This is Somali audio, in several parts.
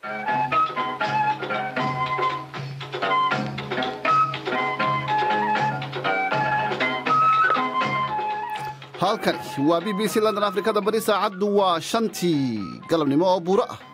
halkani waa b b c london afrikada bari saacaddu waa shantii galabnimo oo buuro ah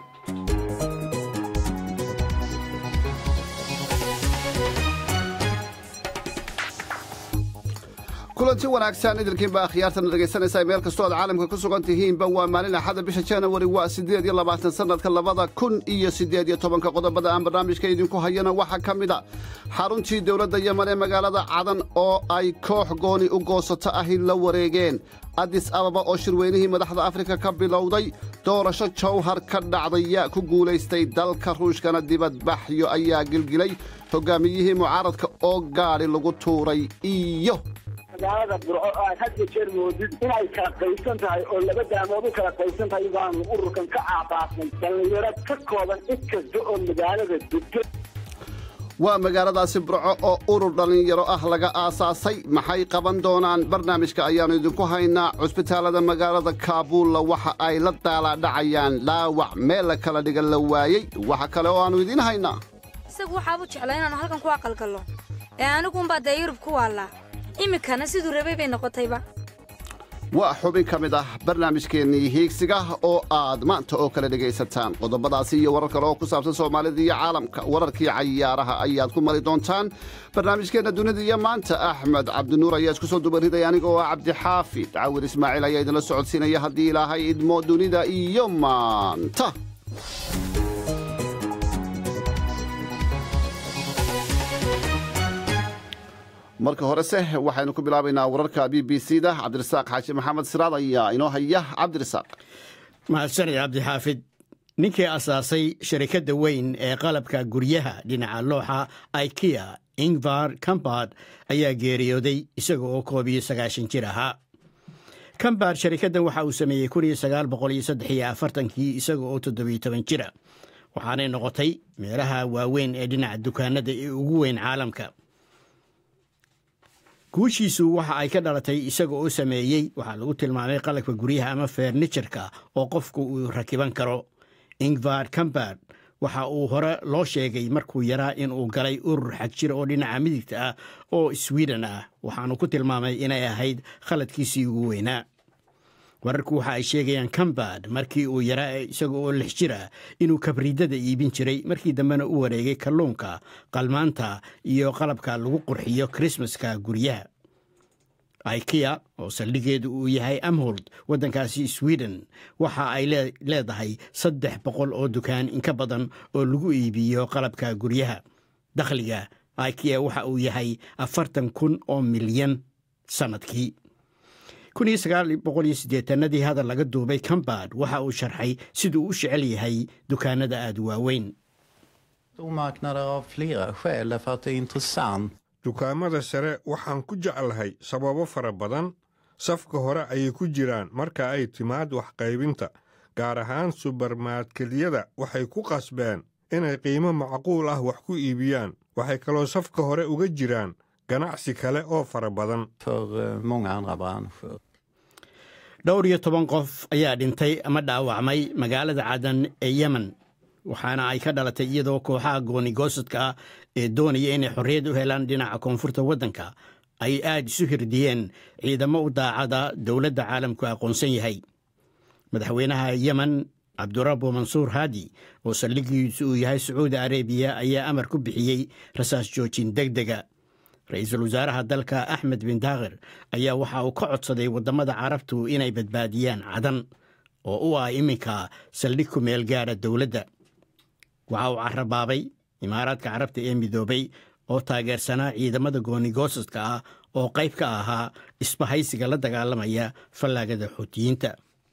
kulanti wanaagsan idilkiinba akhyaartana dhegaysanaysaa meel kastoo aad caalamka ku sugan tihiinba waa maalin axada bisha januari waa siddeed iyo labaatan sannadka labada kun iyo siddeed iyo tobanka qodobada aan barnaamijka idinku hayana waxaa ka mid a xaruntii dowladda yeman ee magaalada cadan oo ay koox gooni u goosato ahi la wareegeen adis ababa oo shirweynihii madaxda afrika ka bilowday doorasho jawhar ka dhacday yaa ku guulaystay dalka ruushkana dibadbaxyo ayaa gilgilay hogaamiyihii mucaaradka oo gaadhi lagu tuuray iyo magaalada burco oo aad had iyo jeer moodid inay kala qaysan tahay oo laba daamood u kala qaysan tahay baanu ururkan ka aabaasnay dhallinyaro ka kooban cid kasta oo magaalada degto waa magaaladaasi burco oo urur dhallinyaro ah laga aasaasay maxay qaban doonaan barnaamijka ayaannu idinku haynaa cusbitaalada magaalada kaabuulla waxa ay la daalaadhacayaan dhaawac meel la kala dhigan la waayey waxa kale oo aannu idiin haynaa isagu waxaabu jeclaa inaannu halkan ku aqalgallo ee aniguunbaa dee yurub ku waallaa iminkana siduu rabay bay noqotayba waa xubin ka mid ah barnaamijkeennii hiigsiga oo aad maanta oo kale dhegaysataan qodobadaasi iyo warar kale oo ku saabsan soomaalida iyo caalamka wararkii cayaaraha ayaad ku mari doontaan barnaamijkeenna dunida iyo maanta axmed cabdinuur ayaa isku soo dubaridaya aniga oo ah cabdixaafid cawir ismaaciil ayaa idinla socodsiinaya haddii ilaahay idmo dunida iyo maanta marka horese waxaynu ku bilaabaynaa wararka b b c da cabdirasaaq xaaji maxamed siraad ayaa inoo haya cabdirasaaq mahadsanid cabdixaafid ninkii asaasay sharikadda weyn ee qalabka guryaha dhinaca looxa ikea ingvar kambard ayaa geeriyooday isaga oo koob iyo sagaashan jir ahaa kambard sharikaddan waxa uu sameeyey kun iyo sagaal boqol iyo saddex iyo afartankii isaga oo toddobiyo toban jira waxaanay noqotay meelaha waaweyn ee dhinaca dukaanada ee ugu weyn caalamka guushiisu waxa ay ka dhalatay isaga oo sameeyey waxaa lagu tilmaamay qalabka guryaha ama fernijarka oo qofku uu rakiban karo ingvar kambard waxa uu hore loo sheegay markuu yaraa inuu galay urur xagjir oo dhinaca midigta ah oo swiden ah waxaanu ku tilmaamay inay ahayd khaladkiisii ugu weynaa wararku waxa ay sheegayaan kambard markii uu yaraa isaga oo lix jir ah inuu kabriidada iibin jiray markii dambena u wareegay kalluunka qalmaanta iyo qalabka lagu qurxiyo krismaska guryaha ikea oo saldhigeedu uu yahay amhold waddankaasi sweden waxa ay leedahay saddex boqol oo dukaan inka badan oo lagu iibiyo qalabka guryaha dakhliga ikea waxa uu yahay afartan kun oo milyan sannadkii ii hadal laga duubay kambard waxa uu sharxay siduu u jecel yahay dukaanada aad waaweyn dukaamada sare waxaan ku jeclahay sababo fara badan safka hore ayay ku jiraan marka ay timaad waxqaybinta gaar ahaan subarmaadkelyada waxay ku qasbeen inay qiimo macquul ah wax ku iibiyaan waxay kaloo safka hore uga jiraan ganacsi kale oo fara badan dhowr iyo toban qof ayaa dhintay ama dhaawacmay magaalada cadan ee yemen waxaana ay ka dhalatay iyadoo kooxaha goonigoosadka ah ee doonaya inay xorriyad u helaan dhinaca koonfurta waddanka ay aad isu hirdiyeen ciidamo u daacada dowladda caalamku aqoonsan yahay madaxweynaha yemen cabdurabbo mansuur haadi oo saldhigiisu uu yahay sacuudi arebiya ayaa amar ku bixiyey rasaas joojin deg dega ra-iisul wasaaraha dalka axmed bin daakir ayaa waxa uu ka codsaday waddamada carabtu inay badbaadiyaan cadan oo u ah iminka saldhig ku meel gaara dowladda waxa uu carabaabay imaaraadka carabta ee midoobay oo taageersanaa ciidamada goonigoosadka ah oo qayb ka ahaa isbahaysiga la dagaalamaya fallaagada xuutiyiinta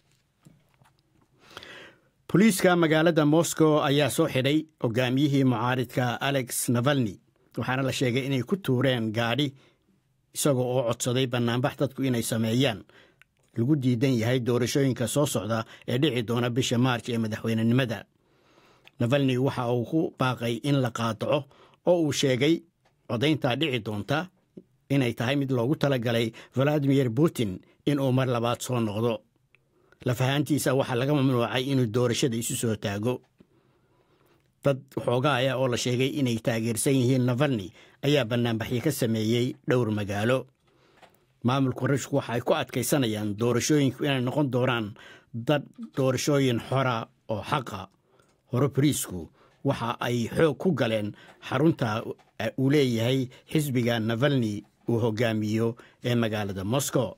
boliiska magaalada moscow ayaa soo xidhay hogaamiyihii mucaaridka alex navalni waxaana la sheegay inay ku tuureen gaadhi isagoo oo codsaday bannaanbax dadku inay sameeyaan lagu diidan yahay doorashooyinka soo socda ee dhici doona bisha maarj ee madaxweynenimada navalni waxa uu ku baaqay in la qaadaco oo uu sheegay codayntaa dhici doonta inay tahay mid loogu talagalay valadimir putin inuu mar labaad soo noqdo lafahaantiisa waxaa laga mamnuucay inuu doorashada isu soo taago dad xoogaaya oo la sheegay inay taageersan yihiin navalni ayaa bannaanbaxyo ka sameeyey dhowr magaalo maamulka ruushku waxa ay ku adkaysanayaan doorashooyinku inay noqon doonaan dad doorashooyin xora oo xaqa hore bariisku waxa ay xoog ku galeen xarunta uu leeyahay xisbiga navalni uu hogaamiyo ee magaalada moscow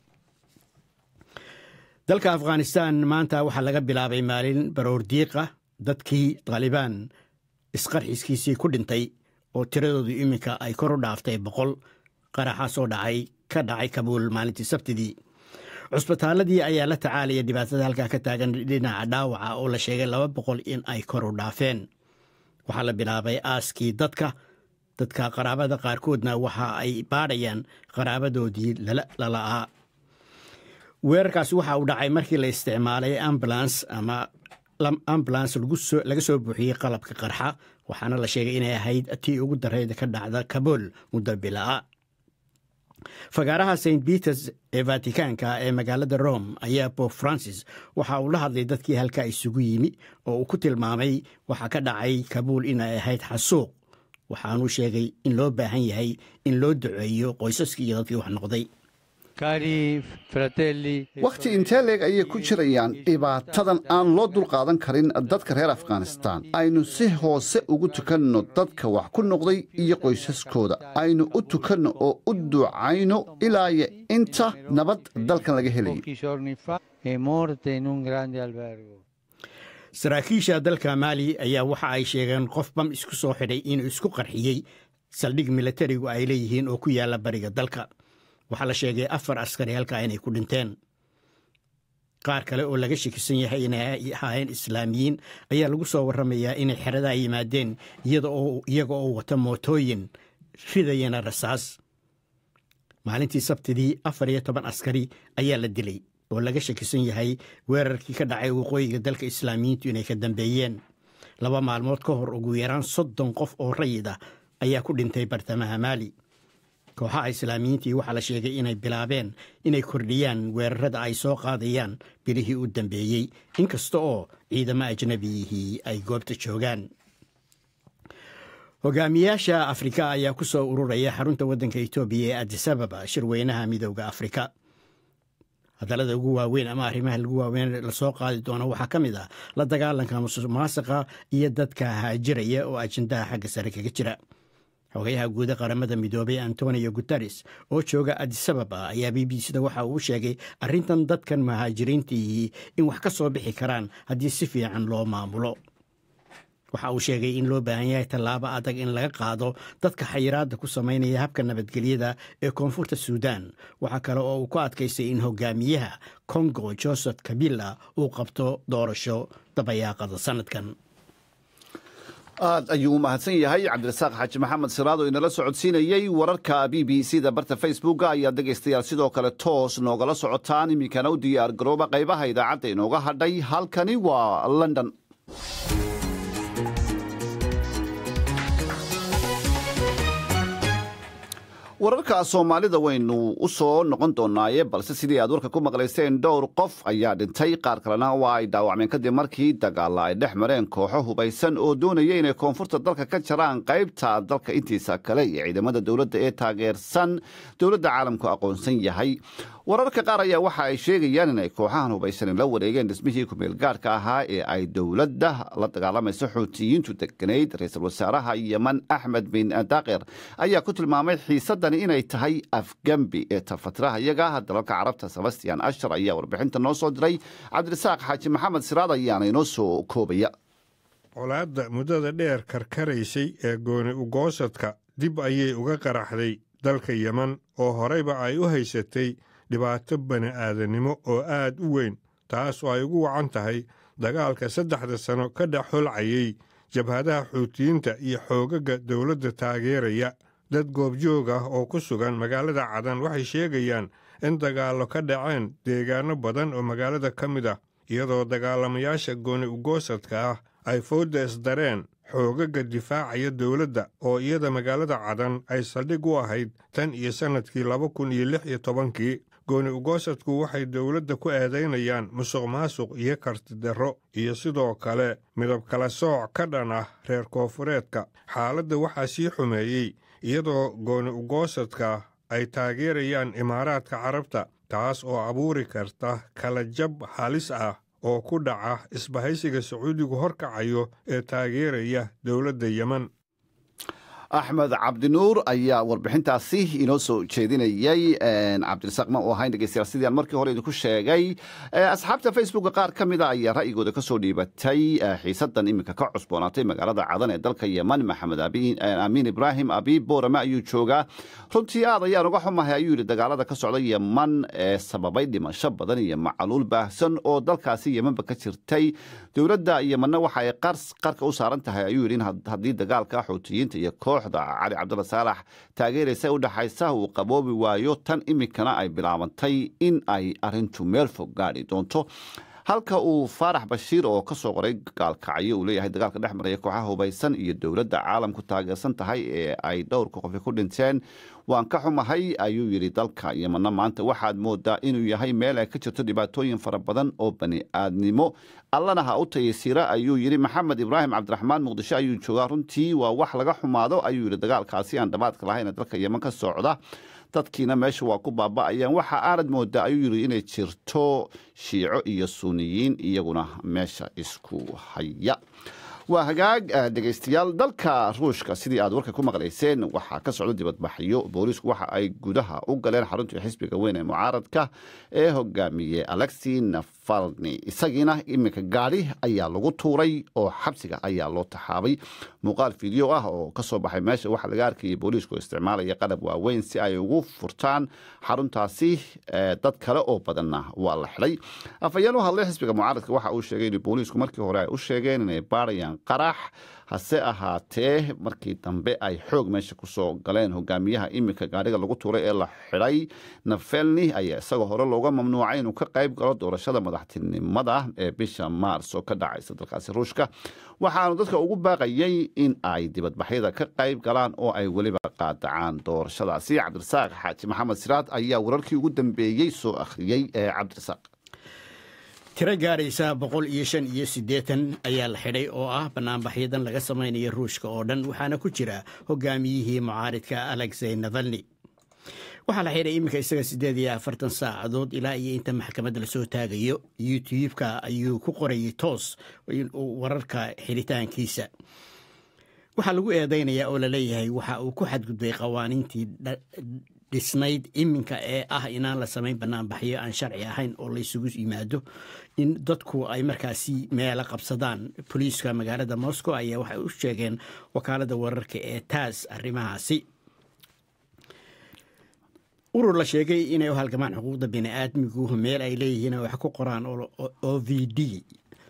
dalka afghanistan maanta waxaa laga bilaabay maalin baroor diiqa dadkii taalibaan isqarxiskiisii ku dhintay oo tiradoodu iminka ay kor u dhaaftay boqol qaraxaasoo dhacay ka dhacay kabuul maalintii sabtidii cusbitaaladii ayaa la tacaalaya dhibaatada halkaa ka taagan dhinaca dhaawaca oo la sheegay laba boqol in ay kor u dhaafeen waxaa la bilaabay aaskii dadka dadka qaraabada qaarkoodna waxa ay baadhayaan qaraabadoodii lala'aa weerarkaasi waxa uu dhacay markii la isticmaalay ambulans ama ambulans laga soo buuxiyey qalabka qarxa waxaana la sheegay inay ahayd tii ugu dareyda ka dhacda kabool muddo bila'a fagaaraha st peters ee vatikaanka ee magaalada rome ayaa bob francis waxa uu la hadlay dadkii halkaa isugu yimi oo uu ku tilmaamay waxaa ka dhacay kabuul inay ahayd xasuuq waxaanuu sheegay in loo baahan yahay in loo duceeyo qoysaskii iyo dadkii wax noqday wakhti intee leeg ayay ku jirayaan dhibaatadan aan loo dulqaadan karin dadka reer afghanistaan aynu si hoose ugu tukanno dadka wax ku noqday iyo qoysaskooda aynu u tukanno oo u ducayno ilaaya inta nabad dalkan laga helayo saraakiisha dalka maali ayaa waxa ay sheegeen qof bam isku soo xidhay inuu isku qarxiyey saldhig milatarigu ay leeyihiin oo ku yaalla bariga dalka waxaa la sheegay afar askari halkaa inay ku dhinteen qaar kale oo laga shakisan yahay inay ahaayeen islaamiyiin ayaa lagu soo warramayaa inay xeradaa yimaadeen iyaga oo wata mootooyin ridayana rasaas maalintii sabtidii afar iyo toban askari ayaa la dilay oo laga shakisan yahay weerarkii ka dhacay waqooyiga dalka islaamiyiintu inay ka dambeeyeen laba maalmood ka hor ugu yaraan soddon qof oo rayid ah ayaa ku dhintay bartamaha maali kooxaha islaamiyiintii waxaa la sheegay inay bilaabeen inay kordhiyaan weerarada ay soo qaadayaan bilihii u dambeeyey inkasta oo ciidamo ajnabiyihii ay goobta joogaan hogaamiyaasha afrika ayaa ku soo ururaya xarunta waddanka etoobiya ee adisababa shirweynaha midooda afrika hadallada ugu waaweyn ama arrimaha lagu waaweyn lasoo qaadi doono waxaa ka mid ah la dagaalanka musuq maasiqa iyo dadka haajiraya oo ajendaha xagga sare kaga jira xogayaha guuda qaramada midoobay antonio guteres oo jooga adisababa ayaa b b cda waxa uu sheegay arrintan dadkan muhaajiriintiihii in wax ka soo bixi karaan haddii si fiican loo maamulo waxa uu sheegay in loo baahan yahay tallaabo adag in laga qaado dadka xayiraadda ku samaynaya habka nabadgelyada ee koonfurta suudan waxaa kale oo uu ku adkaystay in hogaamiyaha kongo joseph kabila uu qabto doorasho dabayaaqada sanadkan aad ayuu u mahadsan yahay cabdirasaaq xaaji maxamed siraad oo inala socodsiinayey wararka b b c da barta facebooka ayaa dhegaystayaal sidoo kale toos noogala socotaan iminkana u diyaar garooba qaybaha idaacadda inooga hadhay halkani waa london wararka soomaalida waynu u soo noqon doonaaye balse sidii aad warka ku maqlayseen dhowr qof ayaa dhintay qaar kalena waa ay dhaawacmeen kadib markii dagaalla ay dhex mareen kooxo hubaysan oo doonaya inay koonfurta dalka ka jaraan qaybta dalka intiisa kale iyo ciidamada dowladda ee taageersan dowladda caalamku aqoonsan yahay wararka qaar ayaa waxa ay sheegayaan inay kooxahan hubaysan la wareegeen dhismihii kumeel gaarhka ahaa ee ay dowladda la dagaalamaysa xuutiyiintu deganayd ra-iisul wasaaraha yeman axmed bin daaqir ayaa ku tilmaamay xiisadani inay tahay afgembi ee tafatiraha iyaga dalalka carabta sebastian ashar ayaa warbixinta noo soo diray cabdirasaaq xaaji maxamed siraad ayaana inoo soo koobaya colaadda muddada dheer karkaraysay ee gooni ugoosadka dib ayay uga qaraxday dalka yeman oo horeyba ay u haysatay dhibaato bani'aadanimo oo aad u weyn taas oo ay ugu wacan tahay dagaalka saddexda sano ka dhex holcayay jabhadaha xuutiyiinta iyo xoogaga dowladda taageeraya dad goobjoog ah oo ku sugan magaalada cadan waxay sheegayaan in dagaallo ka dhaceen deegaanno badan oo magaalada ka mid ah iyadoo dagaalamayaasha gooni ugoosadka ah ay foodda isdareen xoogaga difaacaya dowladda oo iyada magaalada cadan ay saldhig u ahayd tan iyo sannadkii laba kun iyo lix iyo tobankii gooni ugoosadku waxay dowladda ku eedaynayaan musuq maasuq iyo kartidarro iyo sidoo kale midab kala sooc ka dhan ah reer koonfureedka xaaladda waxaa sii xumeeyey iyadoo gooni ugoosadka ay taageerayaan imaaraadka carabta taas oo abuuri karta kala jab halis ah oo ku dhaca isbahaysiga sacuudigu horkacayo ee taageeraya dowladda yemen axmed cabdinuur ayaa warbixintaasi inoo soo jeedinayey cabdirasaaq ma u ahayn dhegeystayaal sidii aan markii hore idinku sheegay asxaabta facebooka qaar ka mida ayaa ra'yigooda ka soo dhiibatay xiisadan iminka ka cusboonaatay magaalada cadan ee dalka yeman maxamed amiin ibraahim abiib boorame ayuu joogaa runtii aad ayaan uga xumahay ayuu yidhi dagaalada ka socda yeman ee sababay dhimasho badan iyo macaluul baahsan oo dalkaasi yemanba ka jirtay dowladda yemanna waxa ay qarka u saaran tahay ayuu yidhi in haddii dagaalka xuutiyiinta iyo kooxda cali cabdalla saalax taageeraysa u dhexaysa uu qaboobi waayo tan iminkana ay bilaabantay in ay arintu meel fog gaadhi doonto halka uu faarax bashiir oo ka soo qoray gaalkacyo uu leeyahay dagaalka dhex maraya kooxaha hubaysan iyo dowladda caalamku taageersan tahay ee ay dhowrka qofi ku dhinteen waan ka xumahay ayuu yidhi dalka yemanna maanta waxaad moodaa inuu yahay meel ay ka jirto dhibaatooyin fara badan oo bani aadnimo allana ha u tayasiira ayuu yidhi maxamed ibraahim cabdiraxmaan muqdisho ayuu joogaa runtii waa wax laga xumaado ayuu yidhi dagaalkaasi aan dhabaadka lahayn dalka yeman ka socda dadkiina meesha waa ku baaba'ayaan waxa aanad moodaa ayuu yidhi inay jirto shiico iyo suuniyiin iyaguna meesha isku haya waa hagaag dhegaystayaal dalka ruushka sidii aad warka ku maqlayseen waxaa ka socda dibadbaxyo booliisku waxa ay gudaha u galeen xaruntii xisbiga weyn ee mucaaradka ee hogaamiyey alexi nafalni isagiina iminka gaadhi ayaa lagu tuuray oo xabsiga ayaa loo taxaabay muuqaal fiideo ah oo kasoo baxay meesha waxaa laga arkayay booliisku isticmaalaya qalab waaweyn si ay ugu furtaan xaruntaasi dad kale oo badanna waa la xidhay afhayeen u hadlay xisbiga mucaaradka waxa uu sheegay in booliisku markii hore ay u sheegeen inay baarayaan qarax hase ahaatee markii dambe ay xoog meesha kusoo galeen hogaamiyaha iminka gaadhiga lagu tuuray ee la xidhay nafelni ayaa isagoo hore looga mamnuucay inuu ka qayb galo doorashada madaxtinimada ee bisha maars oo ka dhacaysa dalkaasi ruushka waxaanu dadka ugu baaqayay in ay dibadbaxyada ka qayb galaan oo ay weliba qaadacaan doorashadaasi cabdirasaaq xaaji maxamed siraad ayaa wararkii ugu dambeeyey soo akhriyey ee cabdirasaaq tiro gaaraysa boqol iyo shan iyo siddeetan ayaa la xidhay oo ah banaanbaxyadan laga samaynayo ruushka oo dhan waxaana ku jira hogaamiyihii mucaaridka alexey navalni waxaa la xidhay iminka isaga siddeed iyo afartan saacadood ilaa iyo inta maxkamadda lasoo taagayo youtube-ka ayuu ku qorayay toos wararka xidhitaankiisa waxaa lagu eedeynayaa oo laleeyahay waxa uu ku xadgudbay qawaaniintii dhisnayd iminka ee ah inaan la samayn banaanbaxyo aan sharci ahayn oo laysugu yimaado in dadku ay markaasi meelo qabsadaan boliiska magaalada moscow ayaa waxay u sheegeen wakaalada wararka ee taas arrimahaasi urur la sheegay inay u halgamaan xuquuqda bini'aadmigu meel ay leeyihiin wax ku qoraan o v d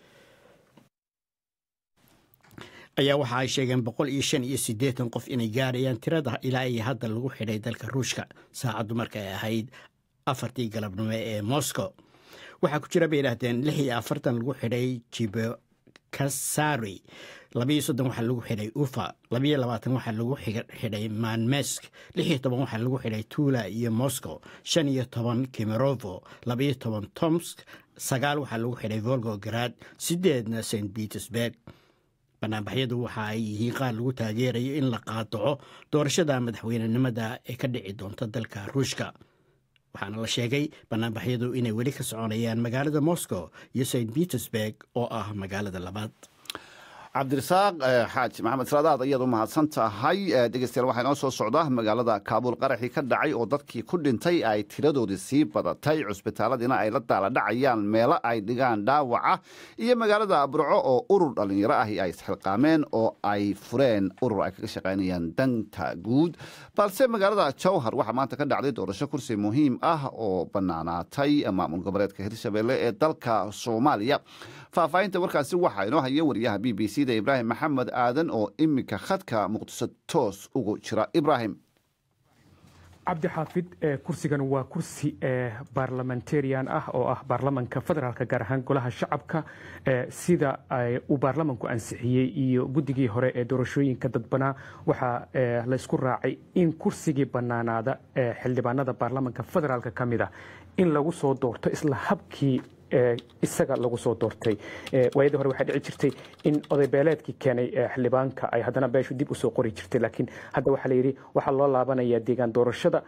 ayaa waxa ay sheegeen boqol iyo shan iyo siddeetan qof inay gaarayaan tirada ilaa iyo hadda lagu xidhay dalka ruushka saacaddu markay ahayd afartii galabnimo ee moscow waxaa ku jira bay yidhaahdeen lix iyo afartan lagu xidhay jibokasari labayo soddon waxaa lagu xidhay ufa labayo labaatan waxaa lagu xidhay manmesk lix iyo toban waxaa lagu xidhay tula iyo moscow shan iyo toban kimerovo labayo toban tomsk sagaal waxaa lagu xidhay volgograd sideedna st petersburg banaanbaxyadu waxa ay yihiin qaar lagu taageerayo in la qaadaco doorashada madaxweynenimada ee ka dhici doonta dalka ruushka waxaana la sheegay banaanbaxyadu inay weli ka soconayaan magaalada moscow iyo st petersburg oo ah magaalada labaad cabdirasaaq xaaji maxamed siraadaad ayaad u mahadsan tahay dhegeystayaal waxaa inoo soo socda magaalada kaabuul qaraxii ka dhacay oo dadkii ku dhintay ay tiradoodii sii badatay cusbitaaladiina ay la daala dhacayaan meelo ay dhigaan dhaawaca iyo magaalada burco oo urur dhallinyaro ahi ay isxilqaameen oo ay fureen urur ay kaga shaqaynayaan danta guud balse magaalada jowhar waxaa maanta ka dhacday doorasho kursi muhiim ah oo bannaanaatay maamul goboleedka hirshabelle ee dalka soomaaliya faahfaahinta warkaasi waxaa inoo haya wariyaha b b c da ibraahim maxamed aadan oo iminka khadka muqdiso toos ugu jira ibraahim cabdi xaafid kursigan waa kursi barlamentarian ah oo ah baarlamanka federaalka gaar ahaan golaha shacabka sida uu baarlamanku ansixiyey iyo guddigii hore ee doorashooyinka dadbanaa waxaa laysku raacay in kursigii bannaanaada xildhibaanada baarlamanka federaalka ka mid ah in lagu soo doorto isla habkii isaga lagu soo doortay waayadii hore waxaa dhici jirtay in odaybeeleedkii keenay xildhibaanka ay haddana beeshu dib usoo qori jirtay laakiin hadda waxaa la yidhi waxaa loo laabanayaa deegaan doorashada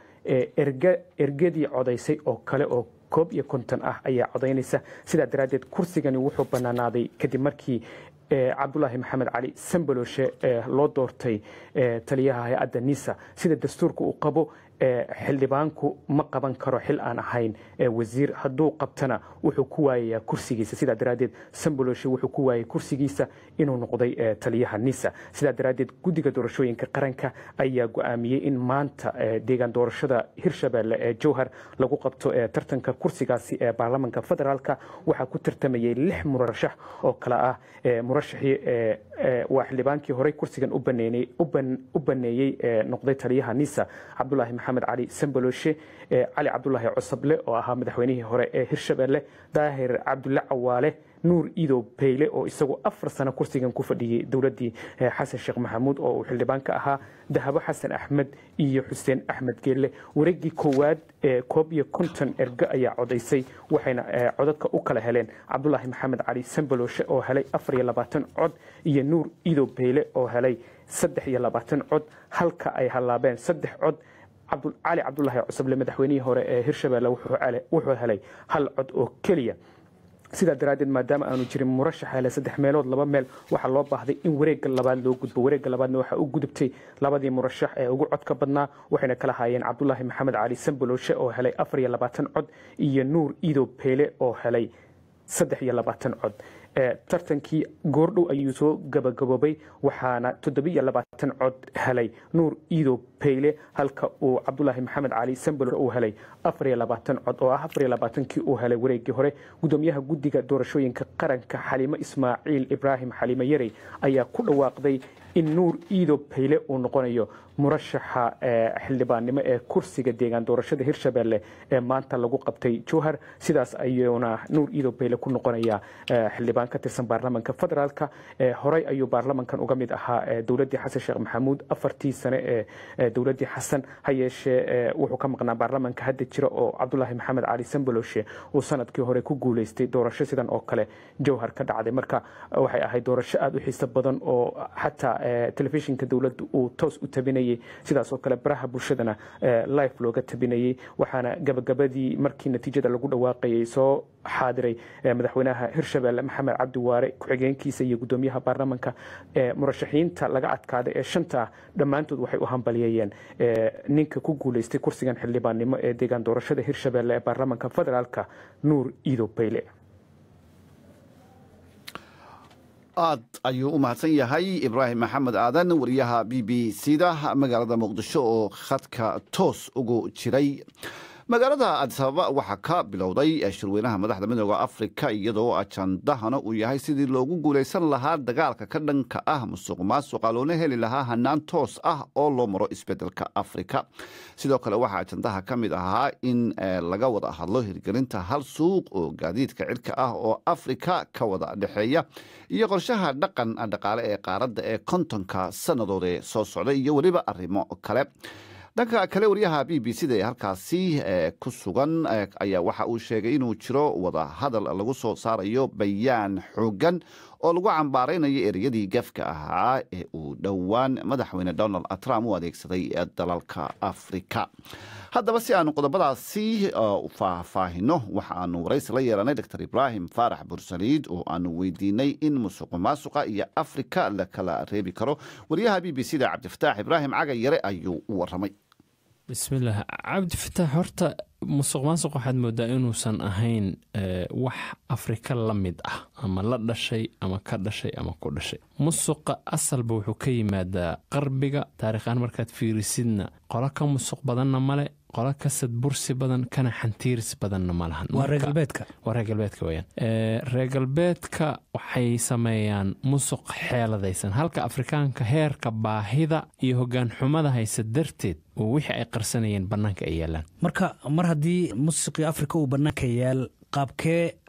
ergadii codaysay oo kale oo koob iyo konton ah ayaa codaynaysa sidaa daraaddeed kursigani wuxuu bannaanaaday kadib markii cabdulaahi maxamed cali sambaloshe loo doortay taliyaha hay-adda nisa sida dastuurka uu qabo xildhibaanku ma qaban karo xil aan ahayn wasiir hadduu qabtana wuxuu ku waayayaa kursigiisa sidaa daraaddeed samboloshe wuxuu ku waayay kursigiisa inuu noqday taliyaha nisa sidaa daraaddeed guddiga doorashooyinka qaranka ayaa go-aamiyey in maanta deegaan doorashada hirshabeelle ee jowhar lagu qabto tartanka kursigaasi ee baarlamanka federaalka waxaa ku tartamayay lix murashax oo kale ah murashaxii waa xildhibaankii horey kursigan u baneeyey noqday taliyaha nisa cabdulaahi maxamed cali sambaloshe cali cabdulaahi cosable oo ahaa madaxweynihii hore ee hirshabeelle daahir cabdulle cawaale nuur iidow bayle oo isagu afar sano kursigan ku fadhiyey dowladdii xasan sheekh maxamuud oo uu xildhibaan ka ahaa dahabo xasan axmed iyo xuseen axmed geelle wareeggii koowaad ee koob iyo konton ergo ayaa codaysay waxayna codadka u kala heleen cabdulaahi maxamed cali sambaloshe oo helay afar iyo labaatan cod iyo nuur iidow bayle oo helay saddex iyo labaatan cod halka ay hallaabeen saddex cod cali cabdulaahi cusable madaxweynihii hore ee hirshabeelle wuxuu helay hal cod oo keliya sidaa daraaddeed maadaama aanu jirin murashax hele saddex meelood laba meel waxaa loo baahday in wareegga labaad loo gudbo wareegga labaadna waxaa u gudubtay labadii murashax ee ugu codka badnaa waxayna kala haayeen cabdulaahi maxamed cali sambaloshe oo helay afar iyo labaatan cod iyo nuur iidow beele oo helay saddex iyo labaatan cod tartankii goordhow ayuu soo gabagaboobay waxaana toddobiiyo labaatan cod helay nuur iidow bayle halka uu cabdulaahi maxamed cali sambalo uu helay afar iyo labaatan cod oo ah afar iyo labaatankii uu helay wareeggii hore gudoomiyaha guddiga doorashooyinka qaranka xaliimo ismaaciil ibraahim xaliimo yarey ayaa ku dhawaaqday in nuur iidow bayle uu noqonayo murashaxa xildhibaannimo ee kursiga deegaan doorashada hirshabeelle ee maanta lagu qabtay jowhar sidaas ayuuna nuur iidow bayle ku noqonayaa xildhibaan ka tirsan baarlamanka federaalka horey ayuu baarlamankan uga mid ahaa dowladdii xasan sheekh maxamuud afartii sane ee dowladdii xasan ha yeeshee wuxuu ka maqnaa baarlamanka hadda jira oo cabdulaahi maxamed cali sambaloshe uu sanadkii hore ku guuleystay doorasho sidan oo kale jowhar ka dhacday marka waxay ahayd doorasho aada u xiiso badan oo xataa telefishinka dowladda uu toos u tabinayay sidaas oo kale baraha bulshadana life looga tabinayay waxaana gabagabadii markii natiijada lagu dhawaaqayay soo xaadiray madaxweynaha hirshabeelle maxamed cabdi waare ku-xigeenkiisa iyo gudoomiyaha baarlamanka murashaxiinta laga adkaaday ee shanta ah dhammaantood waxay u hambalyeeyeen ninka ku guuleystay kursigan xildhibaannimo ee deegaan doorashada hirshabeelle ee baarlamanka federaalka nuur iidow bayle aad ayuu u mahadsan yahay ibraahim maxamed aadan wariyaha b b c da magaalada muqdisho oo khadka toos ugu jiray magaalada adisababa waxaa ka bilowday shirweynaha madaxda midooda afrika iyadoo ajandahana uu yahay sidii loogu guulaysan lahaa dagaalka ka dhanka ah musuq maasuqa loona heli lahaa hanaan toos ah oo loo maro isbedelka afrika sidoo kale waxaa ajandaha ka mid ahaa in laga wada hadlo hirgelinta hal suuq oo gaadiidka cirka ah oo afrika ka wada dhexeeya iyo qorshaha dhaqan dhaqaale ee qaaradda ee kontonka sannadood ee soo socday iyo weliba arrimo kale dhanka kale wariyaha b b c da ee halkaasi ku sugan ayaa waxa uu sheegay inuu jiro wada hadal lagu soo saarayo bayaan xoogan oo lagu cambaaraynayo ereyadii gafka ahaa ee uu dhowaan madaxweyne donald trump u adeegsaday dalalka afrika haddaba si aanu qodobadaasi faahfaahino waxa aanu waraysi la yeelanay dor ibraahim faarax bursaliid oo aanu weydiinay in musuq maasuqa iyo afrika la kala reebi karo wariyaha b b c da cabdifataax ibraahim caga yare ayuu u waramay bismillaah cabdifataax horta musuq maasuq waxaad moodaa inuusan ahayn wax afrika la mid ah ama la dhashay ama ka dhashay ama ku dhashay musuqa asalba wuxuu ka yimaadaa qarbiga taarikhaan markaad fiirisidna qolo ka musuq badanna male qolo ka sadbursi badan kana xantiiris badanna ma lahan waa reer galbeedka waa reer galbeedka weyaan reer galbeedka waxay sameeyaan musuq xeeladaysan halka afrikaanka heerka baahida iyo hoggaan xumada haysa darteed oo wixii ay qarsanayeen bannaanka ay yaalaan marka mar haddii musiqii afrika uu bannaanka yaal qaabkee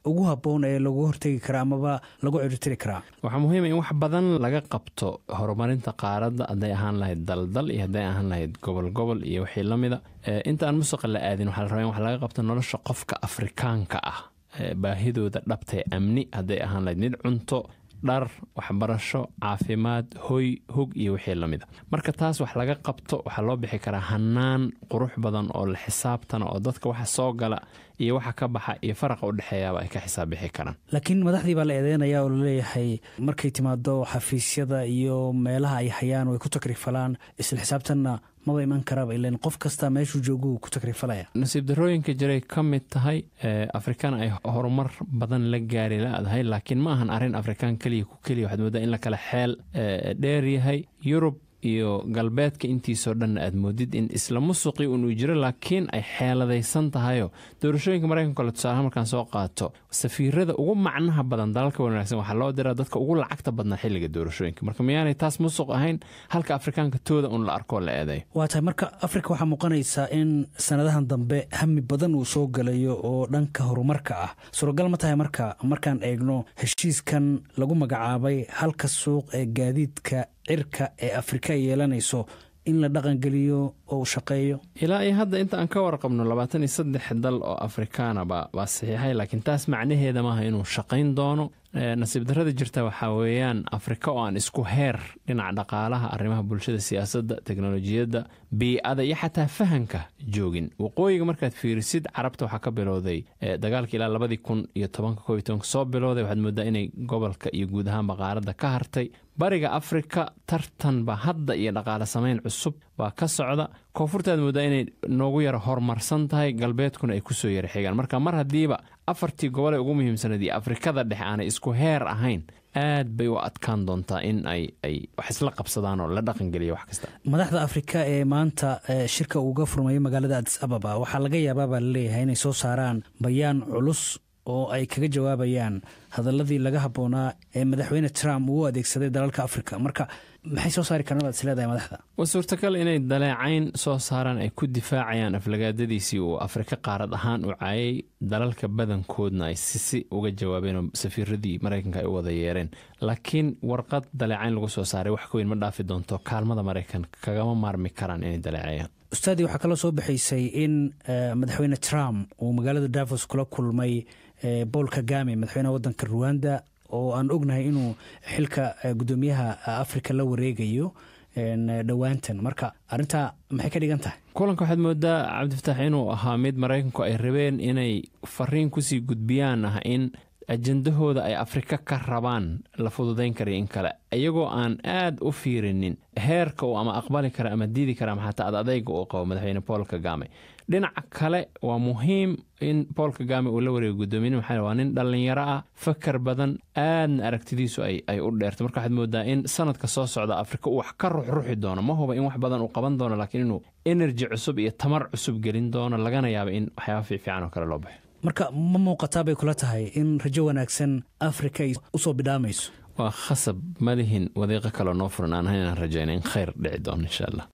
ugu habboon ee lagu hortegi karaa amaba lagu ciribtiri karaa waxaa muhiima in wax badan laga qabto horumarinta qaaradda hadday ahaan lahayd daldal iyo hadday ahaan lahayd gobol gobol iyo wixii la mida inta aan musuqa la aadin waxaa la rabaa in wax laga qabto nolosha qofka afrikaanka ah baahidooda dhabtae amni hadday ahaan lahayd mid cunto dhar waxbarasho caafimaad hoy hog iyo wixii lamida marka taas wax laga qabto waxaa loo bixi karaa hanaan qurux badan oo la xisaabtana oo dadka waxa soo gala iyo waxa ka baxa iyo faraqa u dhexeeyaaba ay ka xisaab bixi karaan laakiin madaxdii baa la eedeynaya oo laleeyahay markay timaado xafiisyada iyo meelaha ay hayaan way ku takrifalaan isla xisaabtanna maba iman karaaba ilan qof kasta meeshuu jooguu ku takrifalaya nasiib darooyinka jiray ka mid tahay afrikaan ay horumar badan la gaari la-dahay laakiin ma ahan arrin afrikaan keliya ku keliya waxaad moodaa in la kala xeel dheer yahay yurub iyo galbeedka intiisoo dhanna aad moodid in isla musuqii unuu jiro laakiin ay xeeladaysan tahayo doorashooyinka maraykanka kole tusaalaha markaan soo qaato safiirada ugu macnaha badan dalalka wanaagsan waxaa loo diraa dadka ugu lacagta badnaa xilliga doorashooyinka marka miyaanay taas musuq ahayn halka afrikaanka tooda un la arkoo la eeday waa tahay marka afrika waxaa muuqanaysaa in sanadahan dambe hami badan uu soo galayo oo dhanka horumarka ah suuragal ma tahay marka markaan eegno heshiiskan lagu magacaabay halka suuq ee gaadiidka cirka ee afrika ay yeelanayso in la dhaqangeliyo oo uu shaqeeyo ilaa iyo hadda inta aan ka warqabno labaatan iyo saddex dal oo afrikaana baa saxiixay laakiin taas macnaheeda maaha inuu shaqayn doono nasiib darrada jirta waxaa weeyaan afrika oo aan isku heer dhinaca dhaqaalaha arrimaha bulshada siyaasadda teknolojiyadda biicada iyo xataa fahanka joogin waqooyiga markaad fiirisid carabta waxaa ka bilowday dagaalka ilaa labadii kun iyo tobanka koob iyo tobanka soo bilowday waxaad moodaa inay gobolka iyo guud ahaanba qaaradda ka hartay bariga afrika tartanba hadda iyo dhaqaale samayn cusub baa ka socda koonfurtaad moodaa inay noogu yara horumarsan tahay galbeedkuna ay kusoo yara xigaan marka mar haddiiba afartii gobol ee ugu muhiimsanayd iyo afrikada dhexe aanay isku heer ahayn aad bay u adkaan doontaa in ay ay wax isla qabsadaan oo la dhaqangeliya wax kasta madaxda afrika ee maanta shirka uuga furmayo magaalada adis ababa waxaa laga yaabaa baa laleeyahay inay soo saaraan bayaan culus oo ay kaga jawaabayaan hadaladii laga habboonaa ee madaxweyne trump uu u adeegsaday dalalka afrika marka maxay soo saari karaan baad is leedahay madaxda waa suurtagal inay daleecayn soo saaraan ay ku difaacayaan aflagaadadiisii uu afrika qaarad ahaan u caayay dalalka badankoodna ay sisi uga jawaabeen oo safiiradii maraykanka ay u wada yeereen laakiin warqad daleecayn lagu soo saaray wax ka weyn ma dhaafi doonto kaalmada maraykanka kagama maarmi karaan inay daleecayaan ustaadii waxaa kaloo soo baxaysay in madaxweyne trump uu magaalada davos kula kulmay paul kagame madaxweynaha wadanka ruwanda oo aan ognahay inuu xilka gudoomiyaha afrika la wareegayo dhowaantan marka arintaa maxay ka dhigan tahay kulanka waxaad moodaa cabdifataax inuu ahaa mid maraykanku ay rabeen inay fariin kusii gudbiyaan ah in ajendahooda ay afrika ka rabaan la fududayn karayo in kale iyagoo aan aad u fiirinin heerka uu ama aqbali kara ama diidi kara ama xataa ad adayga uu qabo madaxweyne paul kagame dhinaca kale waa muhiim in paul kagame uu la wareego guddoomiye maxaa waa nin dhallinyaro ah fakar badan aadna aragtidiisu ay u dheerto marka waxaad moodaa in sanadka soo socda afrika uu wax ka ruxruxi doono ma huba in wax badan uu qaban doono laakiin inuu enerji cusub iyo tamar cusub gelin doono lagana yaaba in waxyaaba fiifiican oo kale loo baxo marka ma muuqataa bay kula tahay in rajo wanaagsan afrika ay usoo bidhaamayso waa khasab malihin wadiiqo kaloo noo furan aan haynaan rajayna in khayr dhici doono insha allah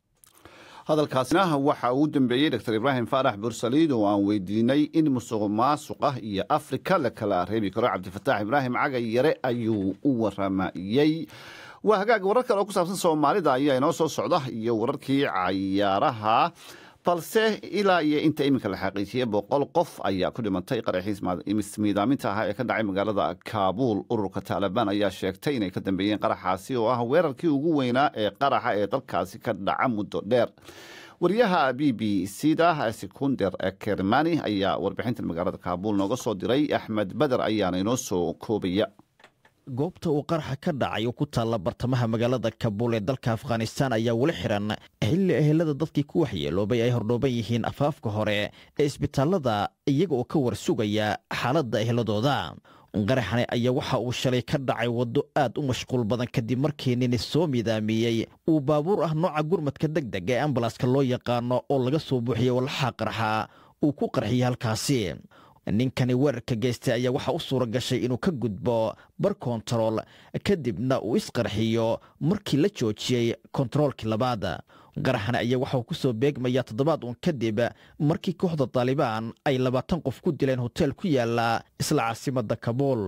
hadalkaasina waxa uu dambeeyey dor ibraahim faarax bursaliid oo aan weydiinay in musuq maasuqa iyo afrika la kala reebi karo cabdifataax ibraahim cagay yare ayuu u waramayey waa hagaag warar kale oo ku saabsan soomaalida ayaa inoo soo socda iyo wararkii cayaaraha balse ilaa iyo inta iminka la xaqiijiyey boqol qof ayaa ku dhimantay qaraxiis miidaaminta ahaa ee ka dhacay magaalada kaabuul ururka taalibaan ayaa sheegtay inay ka dambeeyeen qaraxaasi oo ah weerarkii ugu weynaa ee qaraxa ee dalkaasi ka dhaca muddo dheer wariyaha b b c da sekunder kermani ayaa warbixintan magaalada kaabuul nooga soo diray axmed beder ayaana inoo soo koobaya goobta uu qaraxa ka dhacay oo ku taalla bartamaha magaalada kabuul ee dalka afghanistaan ayaa weli xiran xilli ehelada dadkii ku waxyeeloobay ay hordhooban yihiin afaafka hore ee isbitaallada iyaga oo ka war sugaya xaaladda eheladooda qaraxani ayaa waxa uu shalay ka dhacay waddo aad u mashquul badan kadib markii nini soo midaamiyey uu baabuur ah nooca gurmadka deg deg ee ambalaska loo yaqaano oo laga soo buuxiyey walxaa qarxa uu ku qarxiyey halkaasi ninkani weerarka geystay ayaa waxaa u suura gashay inuu ka gudbo bar kontarool kadibna uu isqarxiyo markii la joojiyey kontaroolkii labaad qaraxan ayaa waxauu ku soo beegmayaa toddobaad uun kadib markii kooxda taalibaan ay labaatan qof ku dileen hoteel ku yaala isla caasimadda kabuul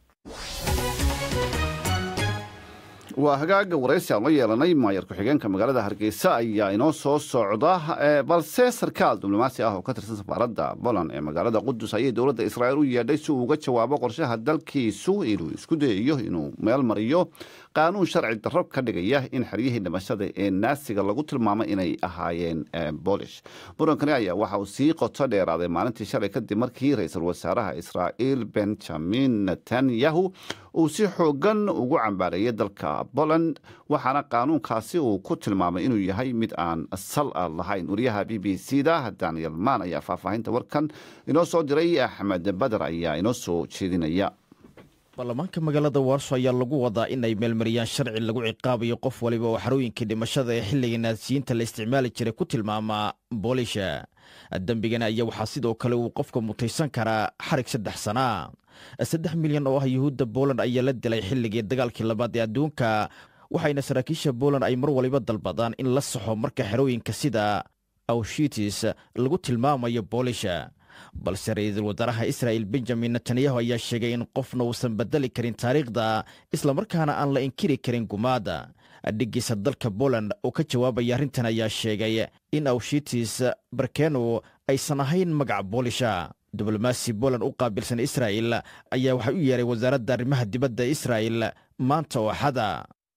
waa hagaaga waraysi aan la yeelanay maayar ku-xigeenka magaalada hargeysa ayaa inoo soo socda balse sarkaal diblomaasi ah oo ka tirsan safaaradda boland ee magaalada qudus ayay dowladda israa'iil u yeedhay si uu uga jawaabo qorshaha dalkiisu inuu isku dayayo inuu meel mariyo qaanuun sharci darro ka dhigaya in xeryihii dhimashada ee naasiga lagu tilmaamay inay ahaayeen boolish murankani ayaa waxa uu sii qoto dheeraaday maalintii shalay kadib markii ra-iisul wasaaraha israa'iil benjamin netanyahu uu si xoogan ugu cambaareeyay dalka boland waxaana qaanuunkaasi uu ku tilmaamay inuu yahay mid aan sal lahayn wariyaha b b c da daniel maan ayaa faahfaahinta warkan inoo soo diray axmed bader ayaa inoo soo jeedinaya baarlamaanka magaalada warso ayaa lagu wadaa inay meelmariyaan sharci lagu ciqaabayo qof waliba oo xarooyinkii dhimashada ee xilliga naasiyiinta la isticmaali jiray ku tilmaamaa boolisha dembigana ayaa waxaa sidoo kale uu qofka mutaysan karaa xarig saddex sanaa saddex milyan oo ah yuhuudda booland ayaa la dilay xilligii dagaalkii labaad ee adduunka waxayna saraakiisha booland ay mar waliba dalbadaan in la saxo marka xerooyinka sida awshitis lagu tilmaamayo boolisha balse ra-iisul wasaaraha israa'il benjamin netanyahu ayaa sheegay in qofna uusan bedeli karin taariikhda islamarkaana aan la inkiri karin gumaada dhiggiisa dalka boland oo ka jawaabaya arrintan ayaa sheegay in awshitis barkeno aysan ahayn magaca boolisha diblomaasi boland u qaabilsan israa'il ayaa waxay u yeeray wasaaradda arrimaha dibadda israa'il maanta oo axada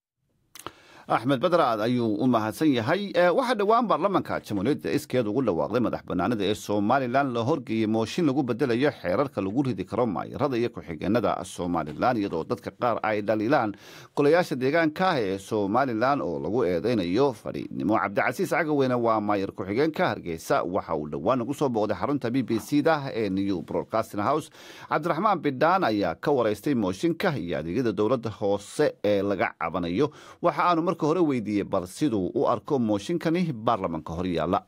axmed badaraad ayuu u mahadsan yahay waxaa dhowaan baarlamanka jamhuuriyadda iskeed ugu dhawaaqday madax bannaanida ee somalilan la horgeeyey mooshin lagu bedelayo xeerarka lagu ridi karo maayarada iyo ku-xigeenada somalilan iyadoo dadka qaar ay dhaliilaan golayaasha deegaanka ah ee somalilan oo lagu eedeynayo fadhiidnimo cabdicasiis cagaweyne waa maayar ku-xigeenka hargeysa waxa uu dhowaan ugu soo booqday xarunta b b c da ee new broadcasting house cabdiraxmaan bidhaan ayaa ka waraystay mooshinka iyo adeegyada dowladda hoose ee laga cabanayo waxa aanu marka hore weydiiyey bal siduu u arko mooshinkani baarlamanka hor yaalla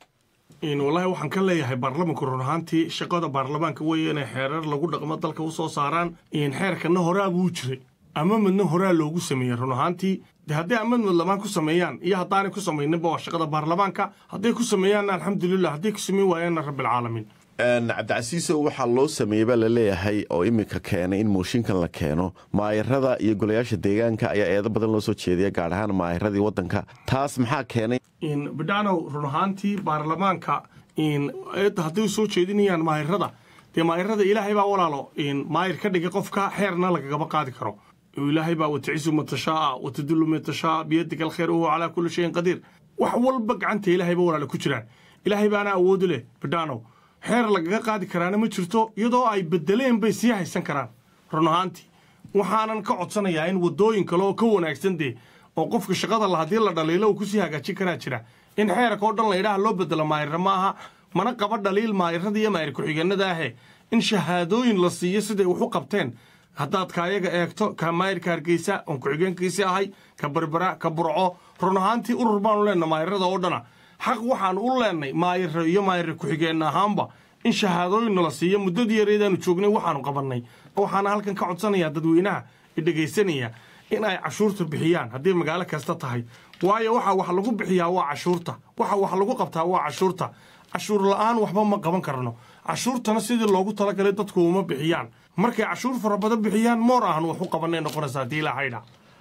wallaahi waxaan ka leeyahay baarlamanku run ahaantii shaqada baarlamaanka weeye inay xeerar lagu dhaqmo dalka u soo saaraan xeerkana horaa buu jiray ama madna horaa loogu sameeyey run ahaantii de hadday amadmad lamaan ku sameeyaan iyo haddaanay ku samayninba waa shaqada baarlamaanka hadday ku sameeyaanna alxamdulilah hadday ku sameyn waayaanna rabbilcaalamiin cabdicasiiso waxaa loo sameeyey baa laleeyahay oo iminka keenay in mooshinkan la keeno maayarada iyo golayaasha deegaanka ayaa eedo badan loo soo jeediya gaar ahaan maayaradii wadanka taas maxaa keenay bidhacnow run ahaantii baarlamaanka eedda hadday soo jeedinayaan maayarada dee maayarada ilaahay baa walaalo maayar ka dhigay qofka xeerna lagagaba qaadi karo ilaahay baa waticisu matashaaa watadullu matashaa biyadika alkhayr wahuwa calaa kulli shayin qadiir wax walba gacanta ilaahayba walaalo ku jiraan ilaahay baana awoodu leh bidhacnow xeer lagaga qaadi karaana ma jirto iyadoo ay bedeleen bay sii haysan karaan run ahaantii waxaanan ka codsanayaa in waddooyin kale oo ka wanaagsan dee oo qofka shaqada la haddii la dhaliilo uu kusii hagaajin karaa jira in xeerka oo dhan la yidhaha loo bedelo maayarra ma aha mana qaba dhaliil maayarada iyo maayar ku-xigeenada ahe in shahaadooyin la siiyo siday wax u qabteen haddaad kaayaga eegto ka maayarka hargeysa oon ku-xigeenkiisi ahay ka berbera ka burco run ahaantii urur baanu leenna maayarada oo dhana xaq waxaanu u leennay maayaro iyo maayara ku-xigeen ahaanba in shahaadooyinna la siiyo muddadii yareedaanu joognay waxaanu qabannay waxaana halkan ka codsanayaa dadweynaha dhegaysanaya in ay cashuurta bixiyaan hadday magaalo kasta tahay waayo waxa wax lagu bixiyaa waa cashuurta waxa wax lagu qabtaa waa cashuurta cashuur la'aan waxba ma qaban karno cashuurtana sidii loogu talagalay dadku uma bixiyaan markay cashuur fara badan bixiyaan moor ahan wax u qabanay noqonaysaa haddii ilaahayda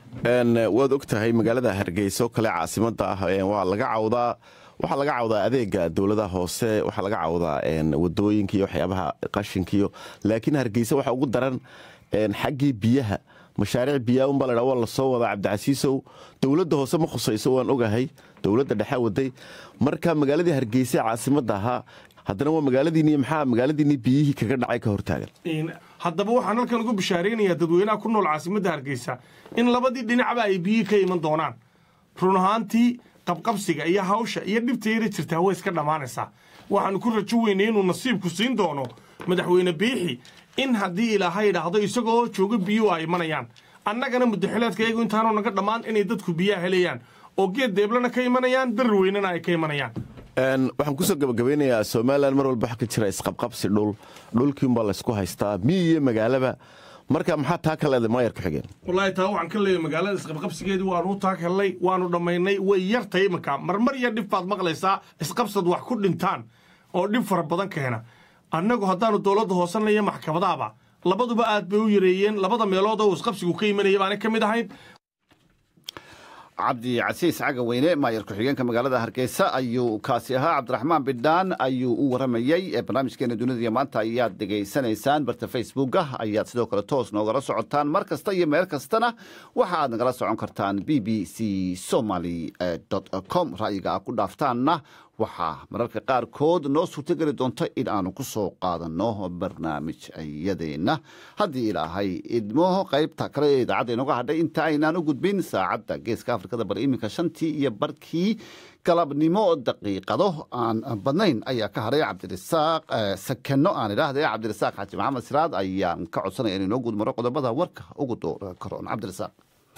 waad og tahay magaalada hargeysa oo kale caasimada ah waa laga cawdaa waxaa laga cawdaa adeega dowladaha hoose waxaa laga cawdaa wadooyinka iyo waxyaabaha qashinkiyo laakiin hargeysa waxaa ugu daran xaggii biyaha mashaariic biyaa unbaa la dhaa waa lasoo wadaa cabdicasiisow dowladda hoose ma khusayso waan ogahay dowladda dhexe waday marka magaaladii hargeysa caasimada ahaa haddana waa magaaladiini maxaa magaaladiini biyihii kaga dhacay ka hortaagan haddaba waxaan halkan ugu bishaaraynayaa dadweynaha ku nool caasimadda hargeysa in labadii dhinacba ay biyihii ka iman doonaan run ahaantii qabqabsiga iyo hawsha iyo dhibta yara jirtaa way iska dhammaanaysaa waxaanu ku rajo weynay inuu nasiibku siin doono madaxweyne biixi in haddii ilaahay idhaahdo isagoo jooga biyuhu ay imanayaan annagana muddaxileedka iyagu intaanu naga dhammaan inay dadku biyaha helayaan oo geed deeblana ka imanayaan darar weynana ay ka imanayaan waxaan kusoo gabagabeynayaa somalilan mar walba waxa ka jira isqabqabsi dhul dhulkiiunbaa laysku haystaa miyi iyo magaalaba marka maxaa taa ka leedahay maayar ku-xigeen wallaahi taa waxaan ka leeyahay magaalada isqabqabsigeedii waanu u taag hellay waanu dhammaynay way yartay iminka marmar iyo dhib baad maqlaysaa isqabsad wax ku dhintaan oo dhib fara badan keena annagu haddaanu dowladda hoosanaya maxkamadaaba labaduba aad bay u yareeyeen labada meelood oo isqabsigu ka imanaya baana ka mid ahayd cabdi casiis caga weyne maayar ku-xigeenka magaalada hargeysa ayuu kaasi ahaa cabdiraxmaan bidhaan ayuu u waramayey barnaamijkeena dunida iyo maanta ayaad dhegaysanaysaan barta facebooka ayaad sidoo kale toos noogala socotaan mar kasta iyo meel kastana waxa aad nagala socon kartaan b b c somaly com ra'yiga aad ku dhaaftaanna waxaa mararka qaarkood noo suurtogeli doonta in aanu ku soo qaadanno barnaamij iyadeenna haddii ilaahay idmo qaybta kale ee idaacadda inooga hadhay inta aynaan u gudbin saacadda geeska afrikada bal iminka shantii iyo barkii galabnimo daqiiqado aan badnayn ayaa ka hadhay cabdirasaaq sakeno aan idhaahda cabdirasaaq xaaji maxamed siraad ayaan ka codsanaya in inoo gudmaro qodobada warka ugu door karoon cabdirasaaq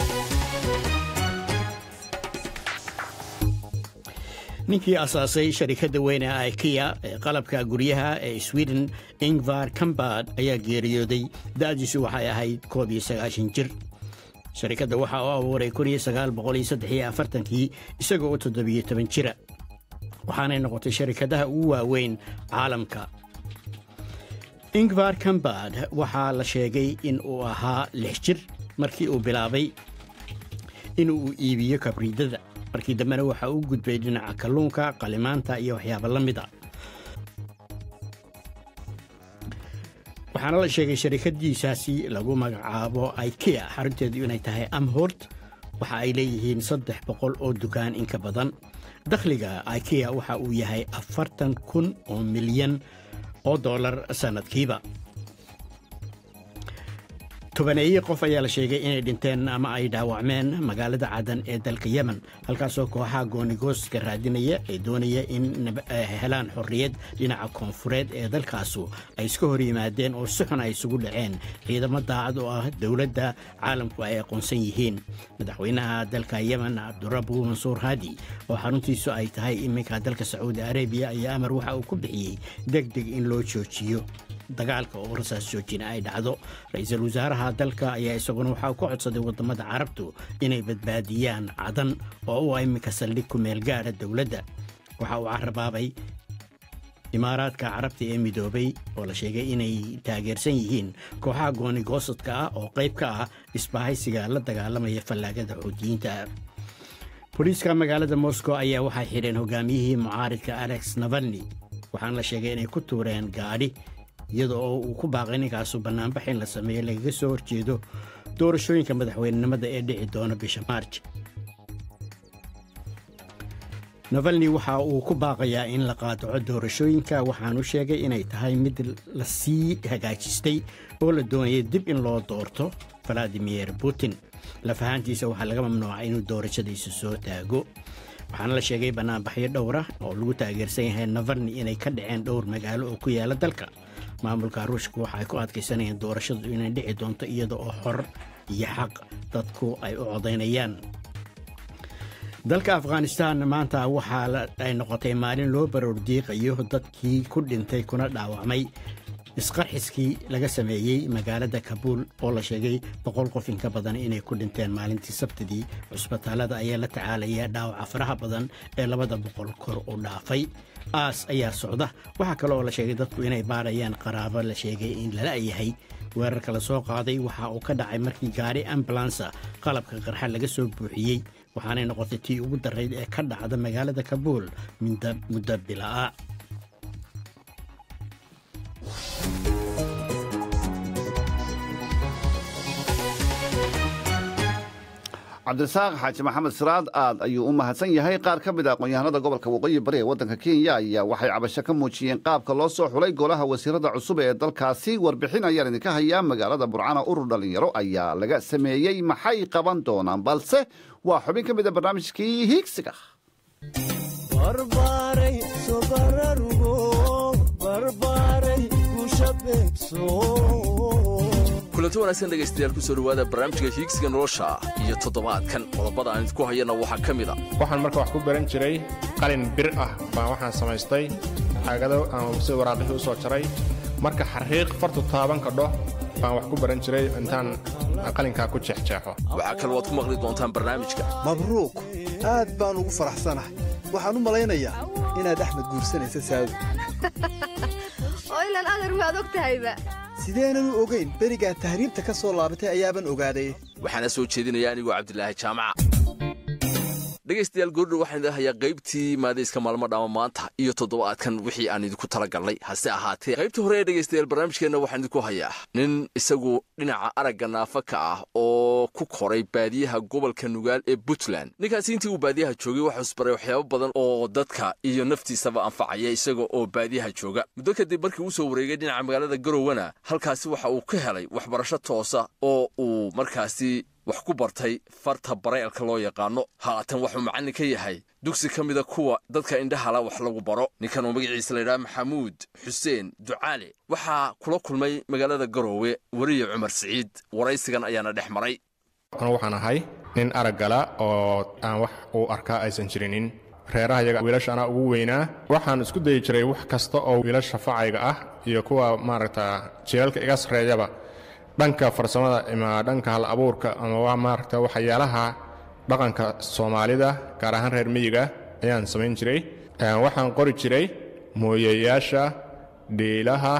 ninkii asaasay sharikadda weyne ikea ee qalabka guryaha ee sweden ingvar kambad ayaa geeriyooday da'diisu waxay ahayd koob iyo sagaashan jir sharikadda waxaa u abuuray kun iyo sagaal boqol iyo saddex iyo afartankii isagoo u toddobiyo toban jira waxaanay noqotay sharikadaha ugu waaweyn caalamka ingvar kambad waxaa la sheegay in uu ahaa lix jir markii uu bilaabay in uu iibiyo kabriidada markii dambena waxa uu gudbay dhinaca kalluunka qalimaanta iyo waxyaaba la mid a waxaana la sheegay sharikadiisaasi lagu magacaabo ikea xarunteedu inay tahay amhort waxa ay leeyihiin saddex boqol oo dukaan inka badan dakhliga ikea waxa uu yahay afartan kun oo milyan oo dollar sannadkiiba tobaneeye qof ayaa la sheegay inay dhinteen ama ay dhaawacmeen magaalada cadan ee dalka yemen halkaasoo kooxaha goonigooska raadinaya ee doonaya in helaan xorriyad dhinaca koonfureed ee dalkaasu ay iska hor yimaadeen oo si xun ay isugu dhaceen ciidamo daacad oo ah dowladda caalamku ay aqoonsan yihiin madaxweynaha dalka yemen cabdurabu mansuur haadi oo xaruntiisu ay tahay iminka dalka sacuudi arabiya ayaa amar waxa uu ku bixiyey deg deg in loo joojiyo dagaalka oo rasaas joojina ay dhacdo ra-iisul wasaaraha dalka ayaa isaguna waxaa ku codsaday waddamada carabtu inay badbaadiyaan cadan oo u iminka saldhig ku meel gaadha dowladda waxa uu carabaabay imaaraadka carabta ee midoobay oo la sheegay inay taageersan yihiin kooxaha goonigoosadka ah oo qayb ka ah isbahaysiga la dagaalamaya fallaagada xoutiyiinta booliiska magaalada moscow ayaa waxay xidheen hogaamiyihii mucaaridka alex navalni waxaana la sheegay inay ku tuureen gaadhi iyada oo uu ku baaqay ninkaasu bannaanbax in la sameeyo lagaga soo horjeedo doorashooyinka madaxweynenimada ee dhici doona bisha maarj navalni waxa uu ku baaqayaa in la qaadaco doorashooyinka waxaanu sheegay inay tahay mid la sii hagaajistay oo la doonaya dib in loo doorto valadimir putin lafahaantiisa waxaa laga mamnuucay inuu doorashadiisa soo taago waxaana la sheegay bannaanbaxyo dhowra oo lagu taageersan yahay navalni inay ka dhaceen dhowr magaalo oo ku yaala dalka maamulka ruushka waxaay ku adkaysanayeen doorashadu inay dhici doonto iyada oo xor iyo xaq dadku ay u codaynayaan dalka afghanistan maanta waxaa ay noqotay maalin loo baroordiiqayo dadkii ku dhintay kuna dhaawacmay isqarxiskii laga sameeyey magaalada kabuul oo la sheegay boqol qof inka badan inay ku dhinteen maalintii sabtidii cusbitaalada ayaa la tacaalaya dhaawaca faraha badan ee labada boqol kor u dhaafay aas ayaa socda waxaa kale oo la sheegay dadku inay baarayaan qaraabo la sheegay in lala yahay weerarka la soo qaaday waxa uu ka dhacay markii gaari ambulansa qalabka qarxa laga soo buuxiyey waxaanay noqotay tii ugu darayd ee ka dhacda magaalada kabuul muddo bila'a cabdirasaaq xaaji maxamed siraad aad ayuu u mahadsan yahay qaar ka mid a aqoon-yahanada gobolka waqooyi bari ee waddanka kenya ayaa waxay cabasho ka muujiyeen qaabka loo soo xulay golaha wasiirada cusub ee dalkaasi warbixin ayaan idinka hayaa magaalada burcana urur dhallinyaro ayaa laga sameeyey maxay qaban doonaan balse waa xubin ka mid a barnaamijkii hiigsiga kulanti wanaagsan dhegaystayaal kusoo dhowaada barnaamijka hiigsiga nolosha iyo toddobaadkan qodobada aan idinku hayana waxaa ka mid a waxaan marka wax ku baran jiray qalin bir ah baan waxaan samaystay xaagado ama si waraaqihii u soo jaray marka xariiq fartu taaban kadho baan wax ku baran jiray intaan qalinkaa ku jeexjeexo waxaa kaloo aad ku maqli doontaan barnaamijka mabruuq aad baan ugu faraxsanahay waxaan u malaynayaa inaad axmed guursanaysa saadu oo ilan adar maad og tahayba sideenan u ogayn berigaa tahriibta ka soo laabatay ayaaban ogaaday waxaana soo jeedinaya anigoo cabdilaahi jaamaca dhegaystayaal goordhow waxaan idin hayaa qaybtii maadayska maalmo dhaama maanta iyo toddobaadkan wixii aan idinku tala galnay hase ahaatee qaybtii hore ee dhegaystayaal barnaamijkeenna waxaan idinku hayaa nin isagu dhinaca aragga naafa ka ah oo ku koray baadiyaha gobolka nugaal ee puntland ninkaasi intii uu baadiyaha joogay waxuu isbaray waxyaabo badan oo dadka iyo naftiisaba anfacaya isaga oo baadiyaha jooga muddo kadib markii uu soo wareegay dhinaca magaalada garowana halkaasi waxa uu ka helay waxbarasho toosa oo uu markaasi wax ku bartay farta bareelka loo yaqaano haatan waxuu macallin ka yahay dugsi ka mida kuwa dadka indhahala wax lagu baro ninkan oo magaciisa layidhaha maxamuud xuseen ducaale waxaa kula kulmay magaalada garoowe weriye cumar siciid waraysigan ayaana dhex maray anu waxaan ahay nin araggala oo aan wax uu arkaa aysan jirinin reeraha yaga wiilasha anaa ugu weynaa waxaan isku dayi jiray wax kasta oo wiilasha facayga ah iyo kuwa maaragta jilalka iga sarreeyaba dhanka farsamada ama dhanka hal abuurka ama maaragta waxyaalaha dhaqanka soomaalida gaar ahaan reer miyiga ayaan samayn jiray waxaan qori jiray mooyayaasha dhiilaha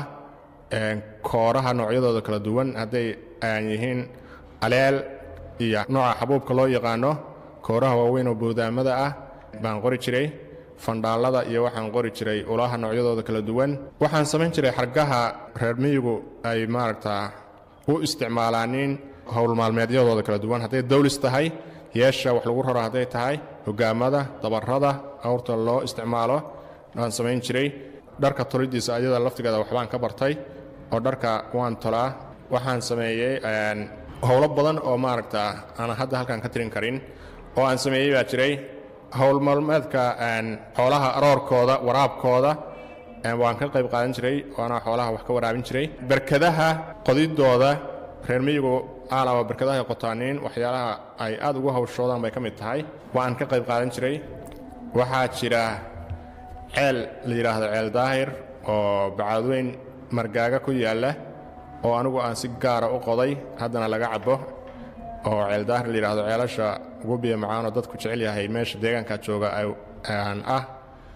kooraha noocyadooda kala duwan hadday aan yihiin aleel iyo nooca xabuubka loo yaqaano kooraha waaweyn oo boodaamada ah baan qori jiray fandhaallada iyo waxaan qori jiray ulaha noocyadooda kala duwan waxaan samayn jiray xargaha reer miyigu ay maaragta u isticmaalaanin howl maalmeedyadooda kala duwan hadday dawlis tahay yeesha wax lagu raro hadday tahay hogaamada dabarada awrta loo isticmaalo waan samayn jiray dharka tolidiisa ayada laftigeeda waxbaan ka bartay oo dharka waan tolaa waxaan sameeyey howlo badan oo maaragta aanan hadda halkan ka tirin karin oo aan sameeyey baa jiray howl maalmeedka xoolaha aroorkooda waraabkooda waan ka qayb qaadan jiray waana xoolaha wax ka waraabin jiray berkadaha qodidooda reer miyigu aalaba berkadaha ay qotaaniin waxyaalaha ay aad ugu hawshoodaan bay ka mid tahay waan ka qayb qaadan jiray waxaa jira ceel la yidhaahdo ceel daahir oo bacaadweyn margaaga ku yaalla oo anigu aan si gaara u qoday haddana laga cabo oo ceel daahir la yidhaahdo ceelasha ugu biyo macaanoo dadku jecel yahay meesha deegaanka jooga ah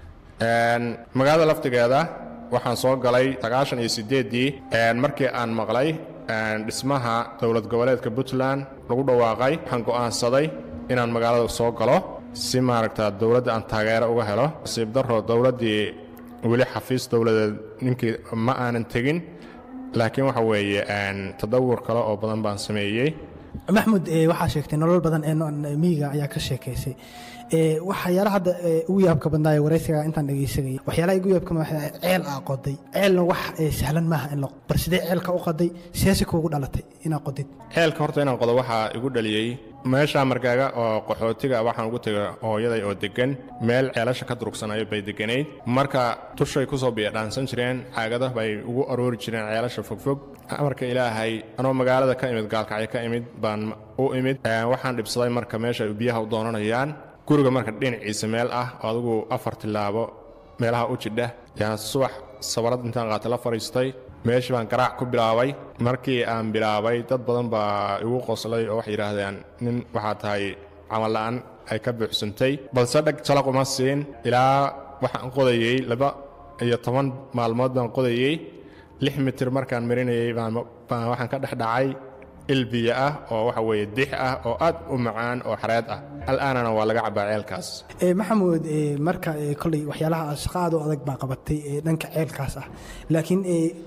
magaalada laftigeeda waxaan soo galay sagaashan iyo siddeeddii markii aan maqlay dhismaha dowlad goboleedka puntland lagu dhawaaqay waxaan go'aansaday inaan magaalada soo galo si maaragta dowladda aan taageero uga helo nasiib darro dowladdii weli xafiis dowladeed ninkii ma aanan tegin laakiin waxa weeye tadawur kale oo badan baan sameeyey maxmud waxaa sheegtay nolol badan ee miyiga ayaa ka sheekaysay waxyaala hadda ugu yaabka badnaaye waraysiga intaan dhegaysanayay waxyaalaha ugu yaabka ceel aa qoday ceelna wax sahlan maaha in la bar sidee ceelka u qoday siyaasi kuugu dhalatay inaa qodid ceelka horta inaan qodo waxaa igu dhaliyey meesha margaaga oo qaxootiga waxaan ugu tegay hooyaday oo deggan meel ceelasha ka durugsanayo bay degganayd marka tushay ku soo biyadhaansan jireen caagada bay ugu aroori jireen ceelasha fogfog amarka ilaahay anoo magaalada ka imid gaalkacyo ka imid baan u imid waxaan dhibsaday marka meesha ay biyaha u doonanayaan guriga marka dhinaciisa meel ah oo adigu afar tilaabo meelaha u jidha yaan subax sabarad intaan qaatay la fadhiistay meeshii baan garaac ku bilaabay markii aan bilaabay dad badan baa igu qoslay oo waxay yidhaahdeen nin waxaa tahay camalla'an ay ka buuxsantay balse dhag jalaq uma siin ilaa waxaan qodayey laba iyo toban maalmood baan qodayey lix mitir markaan marinayey baan waxaan ka dhex dhacay ilbiya ah oo waxa weeye dix ah oo aad u macaan oo xareed ah al'aanana waa laga cabaa ceelkaas maxamuud marka koley waxyaalaha shaqo aad u adag baa qabatay dhanka ceelkaas ah laakiin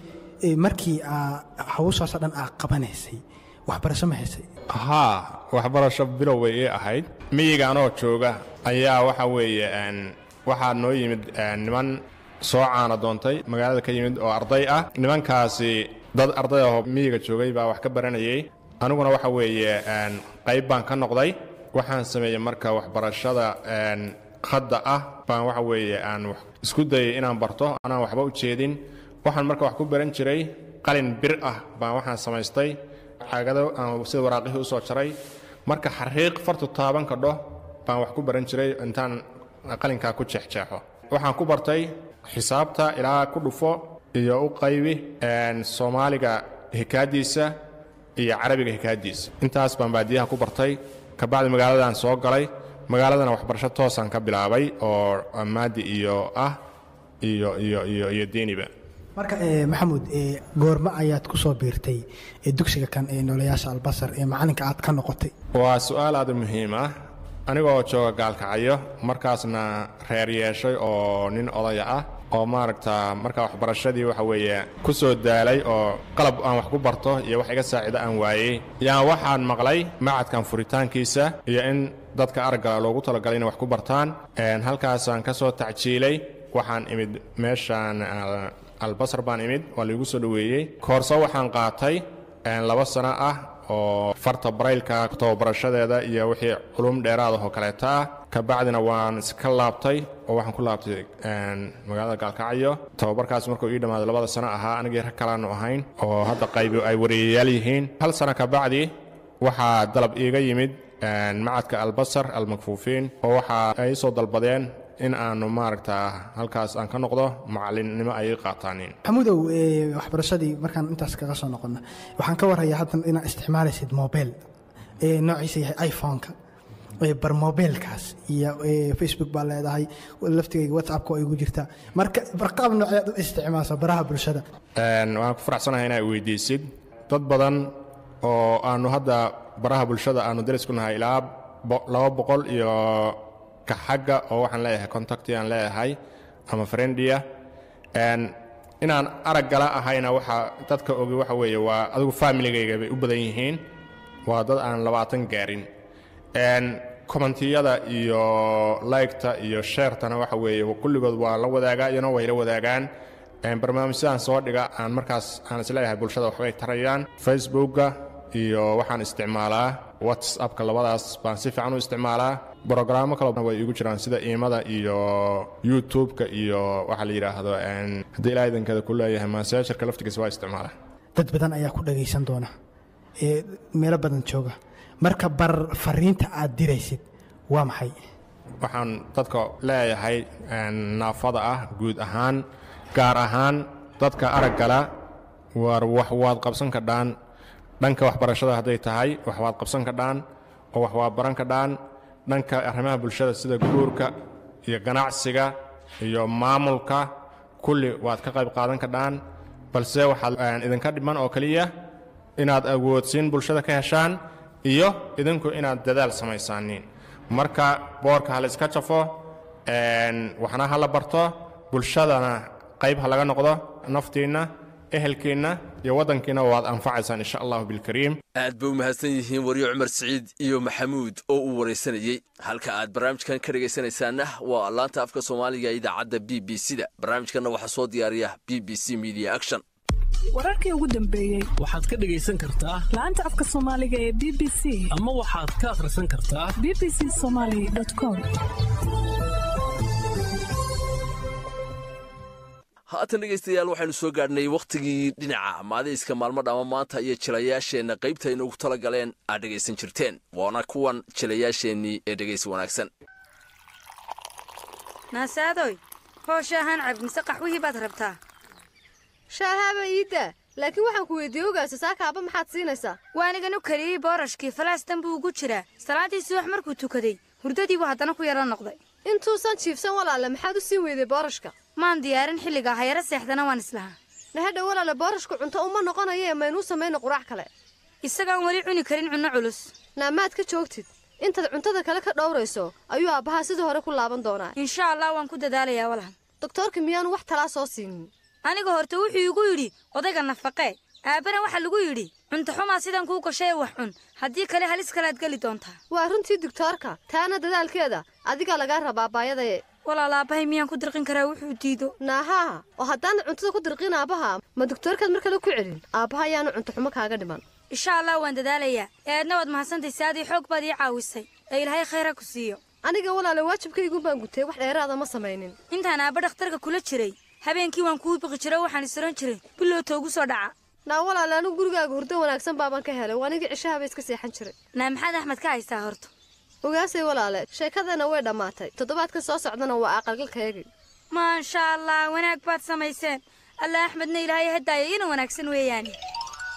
markii hawshaasoo dhan aa qabanaysay waxbarasho ma haysay haa waxbarasho bilow way ii ahayd miyiga anoo jooga ayaa waxa weeye waxaa noo yimid niman soo caana doontay magaalada ka yimid oo arday ah nimankaasi dad arday ahoo miyiga joogay baa wax ka baranayay aniguna waxa weeye qayb baan ka noqday waxaan sameeyey marka waxbarashada hadda ah baan waxa weeye aan isku dayay inaan barto anaan waxba u jeedin waxaan marka wax ku baran jiray qalin bir ah baan waxaan samaystay caagado aan sida waraaqihii usoo jaray marka xariiq fartu taaban kadho baan wax ku baran jiray intaan qalinkaa ku jeexjeexo waxaan ku bartay xisaabta ilaa ku dhufo iyo u qaybi soomaaliga hikaadiisa iyo carabiga hikaadiisa intaas baan baadiyaha ku bartay kabacdi magaaladan soo galay magaaladana waxbarasho toosaan ka bilaabay oo maadi iyo ah iyo iyo iyo iyo diiniba marka eh, maxamuud eh, goorma ayaad ku soo biirtay eh, dugsiga kan ee noolayaasha albasar ee macalinka aad ka noqotay waa su-aal aad u muhiim ah anigoo jooga gaalkacyo markaasna reer yeeshay oo nin odaya ah oo maaragta marka waxbarashadii waxa weeye ku soo daalay oo qalab aan wax ku barto iyo wax iga saacido aan waayey yaan waxaan maqlay macadkan furitaankiisa iyo in dadka araggala loogu talagalay inay wax ku bartaan Een, halkaasaan ka soo tacjiilay waxaan imid meeshaan al- albasar baan imid waa laigu soo dhoweeyey koorso waxaan qaatay een, laba sano ah oo farta baraylka tababarashadeeda iyo wixii culum dheeraad ah oo kaleeta ah kabacdina waan iska laabtay oo waxaan ku laabtay een, magaalada gaalkacyo tababarkaas markuu ii dhammaaday labada sano ahaa anigii rag kalaanu ahayn oo hadda qaybi ay wareeyayaal yihiin hal sano kabacdi waxaa dalab iiga yimid een, macadka albasar almakfuufiin oo waxa ay soo dalbadeen in aanu maaragta halkaas aan ka noqdo macalinnimo ay ii qaataanin maxamuudow eh, waxbarashadii markaan intaas kaga soo noqono waxaan ka warhayaa haddan inaad isticmaalaysid mobile ee noociisa yahay iphone-ka Eh, bar mobilkaas iyo eh, facebook baa leedahay laftigayga whatsappka oo igu jirta marka barqaab nooceed u isticmaasha baraha bulshada Een, waan ku faraxsanahay inaad weydiisid dad badan oo aanu hadda baraha bulshada aanu daris ku nahay ilaa bo- laba boqol iyo ka xagga oo waxaan leeyahay contacti aan leeyahay ama friendia Een, inaan araggala ahayna waxa dadka ogi waxa weeye waa adigu familigayga bay u badan yihiin waa dad aan labaatan gaarin Een, commentiyada iyo liketa iyo sheertana waxa weeye kulligood waa la wadaagaa iyana way la wadaagaan Een, barnaamijyadan soo dhiga aan markaas aan isleeyahay bulshada waxbay tarayaan facebooka iyo waxaan isticmaalaa whatsappka labadaas baan si fiican u isticmaalaa brogrammo kale way igu jiraan sida iimada iyo youtube-ka iyo waxa la yidhaahdo een, haddii ilaa idankeeda ku leeyahay masaajarka laftigiisa waa isticmaalaa dad badan ayaa ku dhagaysan doona ee meelo badan jooga marka bar fariinta aad diraysid waa maxay waxaan dadka leeyahay een, naafada ah guud ahaan gaar ahaan dadka araggala war wax waad qabsan kadhaan dhanka waxbarashada hadday tahay wax waad qabsan kadhaan oo wax waad baran kadhaan dhanka arrimaha bulshada sida guurka iyo ganacsiga iyo maamulka kulli waad ka qayb qaadan kadhaan balse waxaad een, idinka dhiman oo keliya inaad awoodsiin bulshada ka heshaan iyo idinku inaad dadaal samaysaanin marka boorka ha la iska jafo een, waxna ha la barto bulshadana qayb ha laga noqdo naftiinna ehelkiinna iyo waddankiina waad anfacaysaan insha allahu bilkariim aad bay u mahadsan yihiin waryo cumar siciid iyo maxamuud oo uu waraysanayey halka aad barnaamijkan ka dhegaysanaysaanna waa laanta afka soomaaliga ee idaacadda b b c da barnaamijkanna waxaa soo diyaariya b b c media action wararkii ugu dambeeyey waxaad ka dhegaysan kartaa laanta afka soomaaliga ee b b c ama waxaad ka akhrisan kartaa b b c somaly com haatan dhegaystayaal waxaynu soo gaadhnay wakhtigii dhinaca maadayska maalmo dhama maanta iyo jilayaasheenna qaybta inugu tala galeen aad dhegaysan jirteen waana kuwan jilayaasheennii ee dhegaysi wanaagsan naasaadoy hoosha ahaan cab mise qaxwihii baad rabtaa shaahaaba iidda laakiin waxaan ku weydiiyey ogaasa saakaaba maxaad siinaysaa waanigan u keliyey boorashkii falaastan buu ugu jiraa salaaddii subax markuu tukaday hurdadiibuu haddana ku yaro noqday intuusan jiifsan walaale maxaad u sii weyday boorashka maan diyaarin xilligaa hayaro seexdana waan islahaa nahadha walaale boorashku cunto uma noqonaye maynuu samayno quraac kale isagaan weli cuni karin cunno culus naamaad ka joogtid intaad cuntada kale ka dhowrayso ayuu aabbahaa sidii hore ku laaban doonaa insha allah waan ku dadaalayaa walaal doktoorka miyaanu wax talaa soo siinin aniga horta wuxuu igu yidhi odayga nafaqee aabbana waxaa lagu yidhi cunto xumaa sidan kuu gashay ee wax cun haddii kale halis kalead geli doontaa waa runtii doktoorka taana dadaalkeeda adigaa lagaa rabaa baayadaye walaal aabbahay miyaan ku dirqin karaa wuxuu diido naahaa oo haddaanad cuntada ku dirqin aabbaha ma doktoorkaad mar kale ku celin aabbaha ayaanu cunto xumo kaaga dhiman insha allah waan dadaalayaa ee aadna waad mahadsantay saadii xoog baad ii caawisay ee ilaahay khayra ku siiyo aniga walaale waajibkaygun baan gutay wax dheeraada ma samaynin intaan aabba dhakhtarka kula jiray habeenkii waan kuu biqi jiray waxaan isran jiray billow toogu soo dhaca naa walaale anigu gurigaaga hurdo wanaagsan baabaan ka helay waanigii cishahaba iska seexan jiray naa maxaad axmed ka haystaa horta ogaasay walaale sheekadeenna way dhammaatay toddobaadka soo socdana waa aqalgalkaygii maasha allah wanaag baad samayseen alla axmedna ilaahay hadaaya ina wanaagsan weeyaane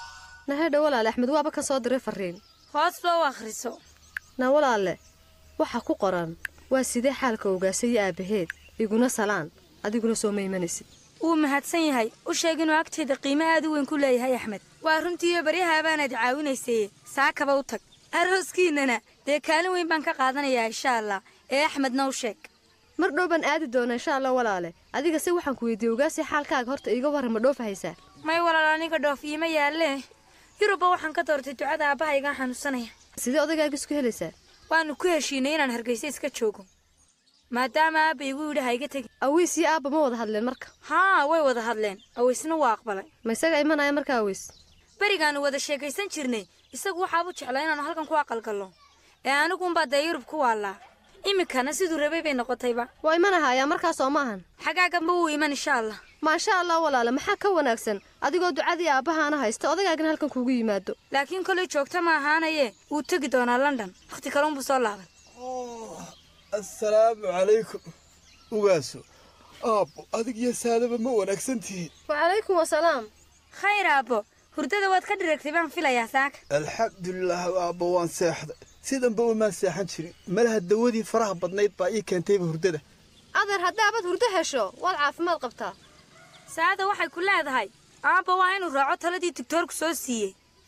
nahedha walaale axmed waaba ka soo diray fariin hoos loo akhriso na walaale waxa ku qoran waa sidee xaalka ogaasa iyo aabbaheed iguna salaan adiguna soo ma imanaysid wuu mahadsan yahay u sheeg inuu agteeda qiimo aad u weyn ku leeyahay axmed waa runtiiyo baryahabaanaad caawinaysay saakaba u tag arooskiinnana dee kaalin weyn baan ka qaadanayaa insha allah ee axmedna u sheeg mar dhow baan aadi doona insha allah walaale adiga se waxaan ku weydiiyey ogaasi xaalkaaga horta iiga warran ma dhoofahaysaa may walaal aniga dhoof iima yaallee yurubba waxaan ka doortay ducada aabbahaygaan xanuunsanaya sidee odagaaga isku helaysaa waannu ku heshiinay inaan hargaysa iska joogo maadaama aabba igu yidhi ha iga tegi aweys iyo aabba ma wada hadleen marka haa way wada hadleen aweysna waa aqbalay ma isaga imanaya marka aweys berigaannu wada sheekaysan jirnay isagu waxaabu jeclaa inaannu halkan ku aqalgallo ee aniguunbaa dee yurub ku waallaa iminkana siduu rabay bay noqotayba waa imanahayaa markaas oo maahan xagaaganba wuu iman insha allah maasha allah walaale maxaa ka wanaagsan adigoo ducadii aabbahaana haysta odagaagana halkan kuugu yimaado laakiin kolay joogta ma ahaanaye wuu tegi doonaa london wakhti kaleunbuu soo laaban assalaamu calaykum ugaaso aabbo adig iyo saadaba ma wanaagsan tihiin wacalaykum wasalaam khayr aabbo hurdada waad ka dhiragtay baan filayaa saaka alxamdulilaah aabbo waan seexday sidanba umaan seexan jirin malaha dawadii faraha badnayd baa ii keentayba hurdada adeer haddaabaad hurdo hesho waad caafimaad qabtaa saada waxay ku leedahay aabba waa inuu raaco taladii digtoorku soo siiyey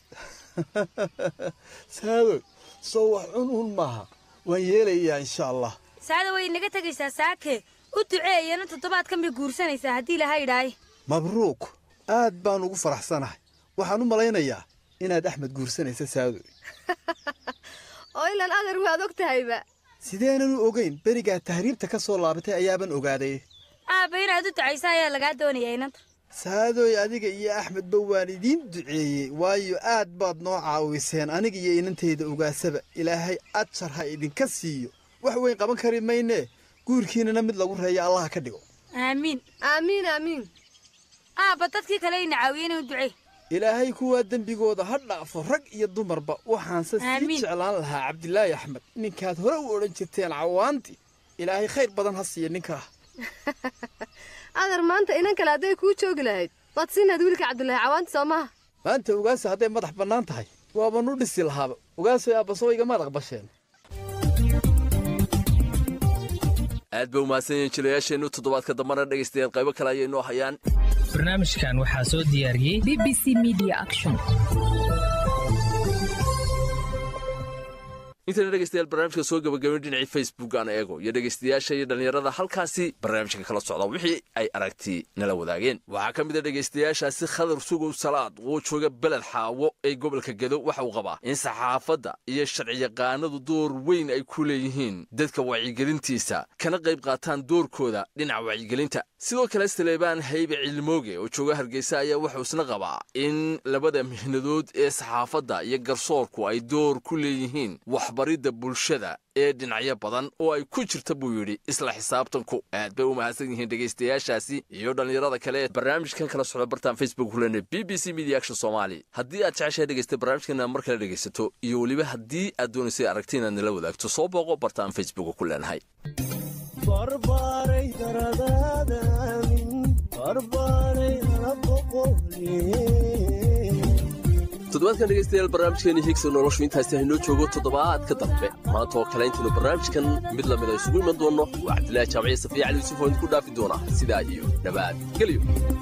saadoy soo wax cun uun maaha waan yeelayaa insha allah saada way inaga tegaysaa saake u duceeyana toddobaadkan bay guursanaysaa haddii laha idhaaye mabruuk aad baan ugu faraxsanahay waxaan u malaynayaa inaad axmed guursanaysa saadoy oo ilaan adeer waad og tahayba sideenan u ogayn berigaa tahriibta ka soo laabatay ayaaban ogaaday aabba inaad u ducaysa ayaa lagaa doonaya inanta saadooy adiga iyo axmedba waan idiin duceeyey waayo aad baad noo caawiseen aniga iyo inantayda ogaasaba ilaahay ajar ha idinka siiyo wax weyn qaban kari maynee guurkiinana mid lagu reeya allaha ka dhigo aamiin aamiin aamiin aabba dadkii kale ina caawiyeen u ducey ilaahay kuwaa dembigooda ha dhaafo rag iyo dumarba waxaanse sii jeclaan lahaa cabdilaahi axmed ninkaad hore u odhan jirteen cawaantii ilaahay khayr badan ha siiya ninkaa adeer maanta inan kale hadday kuu joogi lahayd waad siinaad wiilka cabdulaahi cawaanti soo maha maanta ogaasa hadday madax bannaan tahay waaban u dhisi lahaaba ogaasoy aabbaso igamaad aqbasheen aad ba umahadsan yihiin jilayaasheennu toddobaadka dambana dhegaystayaal qaybo kale ayay noo hayaan barnaamijkan waxaa soo diyaariyey b b c media action intayna dhegaystayaal barnaamijka soo gabagabayn dhinacii facebook aan eego iyo dhegaystayaasha iyo dhallinyarada halkaasi barnaamijka kala socda wixii ay aragti nala wadaageen waxaa ka mid a dhegaystayaashaasi khadar sugow salaad oo jooga beled xaawo ee gobolka gedo waxa uu qabaa in saxaafadda iyo sharciyaqaanadu door weyn ay ku leeyihiin dadka wacyigelintiisa kana qayb qaataan doorkooda dhinaca wacyigelinta sidoo kale saleebaan haybe cilmooge oo jooga hargeysa ayaa wuxuu isna qabaa in labada mihnadood ee saxaafadda iyo garsoorku ay door ku leeyihiin waxbaridda bulshada ee dhinacyo badan oo ay ku jirta buu yidhi isla xisaabtanku aad bay u mahadsan yihiin dhegaystayaashaasi iyo dhallinyarada kale ee barnaamijkan kala socda bartaan facebook kulene b b c media action soomaali haddii aad jeceshahay dhegaysta barnaamijkana mar kale dhegaysato iyo weliba haddii aad doonaysay aragti inaad nala wadaagto soo booqo bartaan facebook ku leenahay toddobaadkan dhegaystayaal barnaamijkeeni higsa noloshu intaasi haynoo joogo toddobaadka dambe maanta oo kale intaynu barnaamijkan mid lamid a isugu iman doonno waa cabdilaahi jaamiciye safiya cali yuusuf oo idinku dhaafi doona sidaa iyo dhabaad geliyo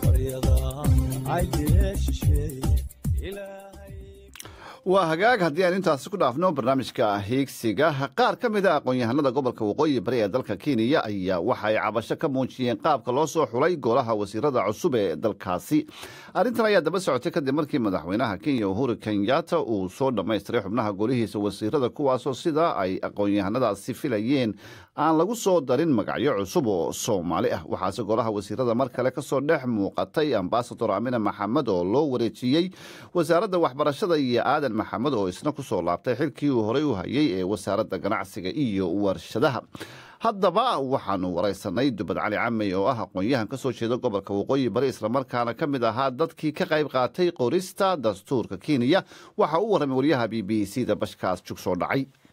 waa hagaag haddii aan intaasi ku dhaafno barnaamijka hiigsiga qaar ka mid a aqoon-yahanada gobolka waqooyi bari ee dalka kenya ayaa waxa ay cabasho ka muujiyeen qaabka loo soo xulay golaha wasiirada cusub ee dalkaasi arrintan ayaa daba socotay kadib markii madaxweynaha kenya uhuru kenyatta uu soo dhammaystiray xubnaha golihiisa wasiirada kuwaasoo sida ay aqoon-yahanadaasi filayeen aan lagu soo darin magacyo cusub oo soomaali ah waxaase golaha wasiirada mar kale kasoo dhex muuqatay ambasador amina maxamed oo loo wareejiyey wasaaradda waxbarashada iyo aadan maxamed oo isna kusoo laabtay xilkii uu horey u hayay ee wasaaradda ganacsiga iyo warshadaha haddaba waxaanu waraysanay dubad cali camey oo ah aqoon-yahan ka soo jeeda gobolka waqooyi bari islamarkaana ka mid ahaa dadkii ka qayb qaatay qorista dastuurka kenya waxa uu warramay waryaha b b c da bashkaas jug soo dhacay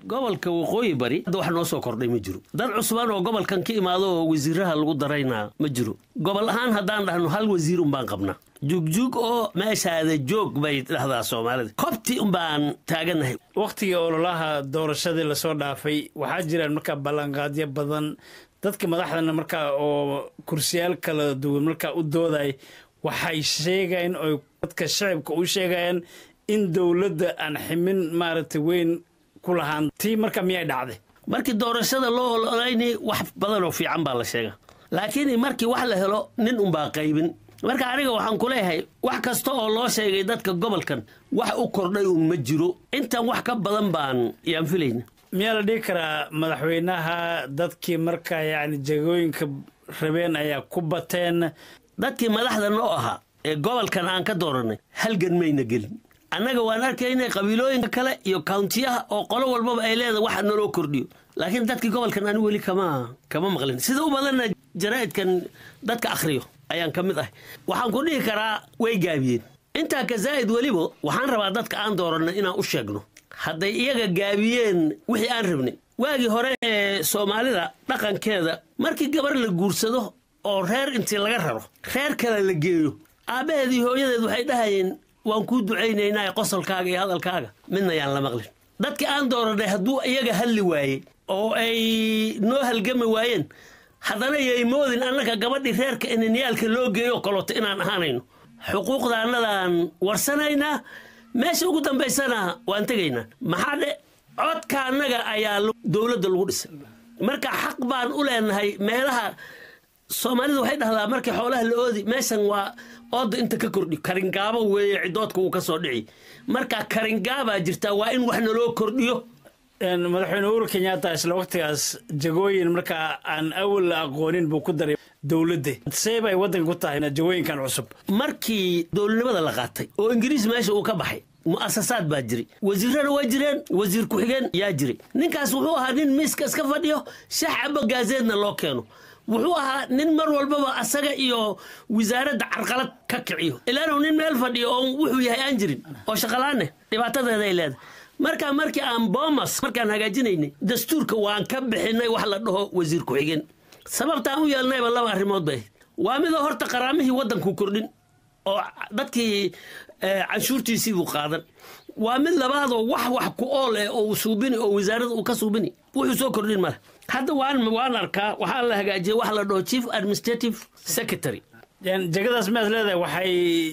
gobolka waqooyi bari hadda wax noo soo kordhay ma jiro dad cusbaan oo gobolkan ka imaado oo wasiiraha lagu daraynaa ma jiro gobol ahaan haddaan dhahno hal wasiir unbaan qabnaa jugjug oo meeshaada joog bay dhahdaa soomaalida kobti unbaan taagannahay wakhtigii ololaha doorashadii lasoo dhaafay waxaa jiraan markaa ballanqaadyo badan dadka madaxdana markaa oo kursiyaal kala duwan markaa u dooday waxay sheegayaan oo dadka shacibka u sheegayaan in dowladda aan ximin maaragtay weyn ku lahaan tii marka miyay dhacday markii doorashada loo ololayni wax badan oo fiican baa la sheega laakiin markii wax la helo nin unbaa qaybin marka aniga waxaan ku leeyahay wax kasta oo loo sheegay dadka gobolkan wax u kordhay un ma jiro intan wax ka badan baan yaan filayna miyaa la dhihi karaa madaxweynaha dadkii markaa yacni jegooyinka rabeen ayaa ku bateen dadkii madaxda noo ahaa ee gobolkan aan ka dooranay halgan mayna gelin annaga waan arkaynay qabiilooyinka kale iyo kauntiyaha oo qolo walbaba ay leedahay waxa naloo kordhiyo laakiin dadkii gobolkan ani weli kama kama maqlin sida u badanna jaraa'idkan dadka akhriyo ayaan ka mid ahay waxaan ku dhihi karaa way gaabiyeen intaa ka zaa'id weliba waxaan rabaa dadka aan doorannay inaan u sheegno hadday iyaga gaabiyeen wixii aan rabnay waagii hore ee soomaalida dhaqankeeda markii gabar la guursado oo reer intii laga raro reer kale la geeyo aabbaheed iyo hooyadeed waxay dhahayeen waan kuu ducaynaynaa qosolkaaga iyo hadalkaaga midna yaan la maqlin dadkii aan doorannay hadduu iyaga hadli waayey oo ay noo halgami waayeen haddana yay moodin annaka gabadhii reerka inanyaalka loo geeyo kaloto inaan ahaanayno xuquuqdaannadaan warsanaynaa meesha ugu dambaysana waan tegaynaa maxaa dhe codka annaga ayaa dowladda lagu dhisay marka xaq baan u leenahay meelaha soomaalida waxay dhahdaa markii xoolaha la oodi meeshan waa ooda inta ka kordhi karingaabo weeye cidoodka uu ka soo dhici marka karingaabaa jirtaa waa in wax naloo kordhiyo madaxweyne uhuru kenyatta isla wakhtigaas jagooyin markaa aan awal la aqoonin buu ku daray dowladda see bay waddanka ku tahay jagooyinkan cusub markii dowladnimada la qaatay oo ingiriis meesha uu ka baxay mu'asasaad baa jiray wasiirrana waa jireen wasiir ku-xigeen yaa jiray ninkaas wuxuu ahaa nin miiska iska fadhiyo shax cabo gaazeedna loo keeno wuxuu ahaa nin mar walbaba asaga iyo wasaaradda carqalad ka kiciyo ilaanu nin meel fadhiyo oo wuxuu yahay aan jirin oo shaqalaane dhibaatadeeda ay leedahay markaa markii aan boomas markaan hagaajinaynay dastuurka waan ka bixinay wax la dhaho wasiir ku-xigeen sababtaan u yeelnayba laba arrimood bay ahayd waa midoo horta qaraamihii waddanku kordhin oo dadkii canshuurtiisii buu qaadan waa mid labaadoo wax wax ku ool eh oo uu suubini oo wasaarada uu ka suubini wuxuu soo kordhin male hadda waan waan arkaa waxaa la hagaajiyay wax la dhaho chief administrative secretary jegadaas miyaad leedahay waxay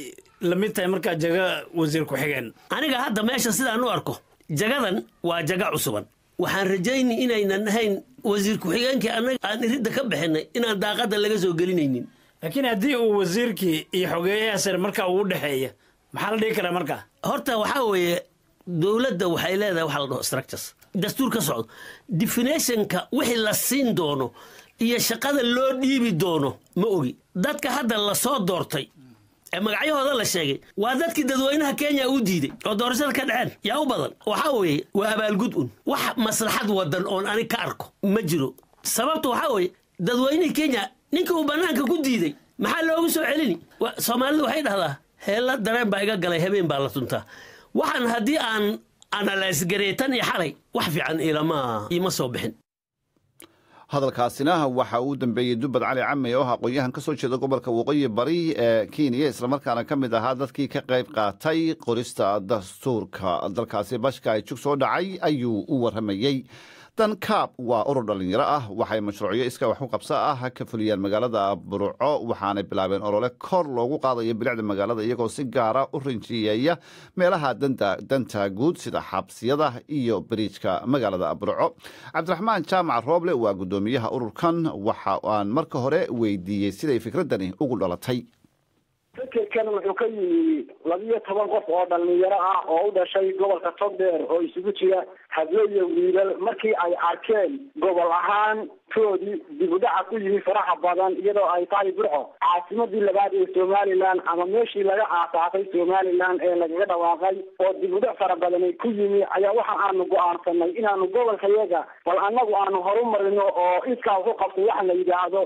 la mid tahay markaa jaga wasiir ku-xigeen aniga hadda meesha sidaan u arko jagadan waa jaga cusuban waxaan rajayni inaynan ahayn wasiir ku-xigeenkii annaga aan iridda ka bixinay inaan daaqadda laga soo gelinaynin laakiin haddii uu wasiirkii iyo xogeeyaha sare markaa uu dhexeeya maxaa la dhihi karaa markaa horta waxaa weeye dowladda waxay leedahay waxa la dhaho structures dastuur ka socdo definitionka wixii la siin doono iyo shaqada loo dhiibi doono ma ogi dadka hadda lasoo doortay ee magacyahooda la sheegay waa dadkii dadweynaha kenya u diiday oo doorashada ka dhaceen yaa u badan waxaa weeye waa abaalgud un wax maslaxad wadan oon anig ka arko ma jiro sababta waxaa weeye dadweynihii kenya ninkii uu bannaanka ku diiday maxaa loogu soo celini soomaalidu waxay dhahdaa heella dareen baa iga galay habeen baa la tuntaa waxaan haddii aan analaysgareetan iyo xalay wax fiican ilama iima soo bixin hadalkaasina waxa uu dambeeyey dubbad cali cami oo ah aqoon-yahan ka soo jeeda gobolka waqooyi bari ee kenya islamarkaana ka mid ahaa dadkii ka qayb qaatay qorista dastuurka dalkaasi bashka ay jug soo dhacay ayuu u warramayey dan kaab waa urur dhallinyaro ah waxay mashruucyo iska wax u qabso ah ka fuliyaan magaalada burco waxaanay bilaabeen olole kor loogu qaadayo bilicda magaalada iyagoo si gaara u rinjiyeeya meelaha danta guud sida xabsiyada iyo bariijka magaalada burco cabdiraxmaan jaamac rooble waa guddoomiyaha ururkan waxa aan marka hore weydiiyey siday fikradani ugu dhalatay fikirkan wuxuu ka yimi labiyo toban qof oo dhalinyaro ah oo u dhashay gobolka togdheer oo isugu jira hablo iyo wiilal markii ay arkeen gobol ahaan toodii dib u dhaca ku yimi faraxa badan iyadoo ay tahay burco caasimadii labaad ee somalilan ama meeshii laga aasaasay somalilan ee lagaga dhawaaqay oo dib u dhac fara badani ku yimi ayaa waxa aanu go-aansanay inaanu gobolkayaga bal annagu aanu horumarino oo iskaa ku qabtay waxa la yidhaahdo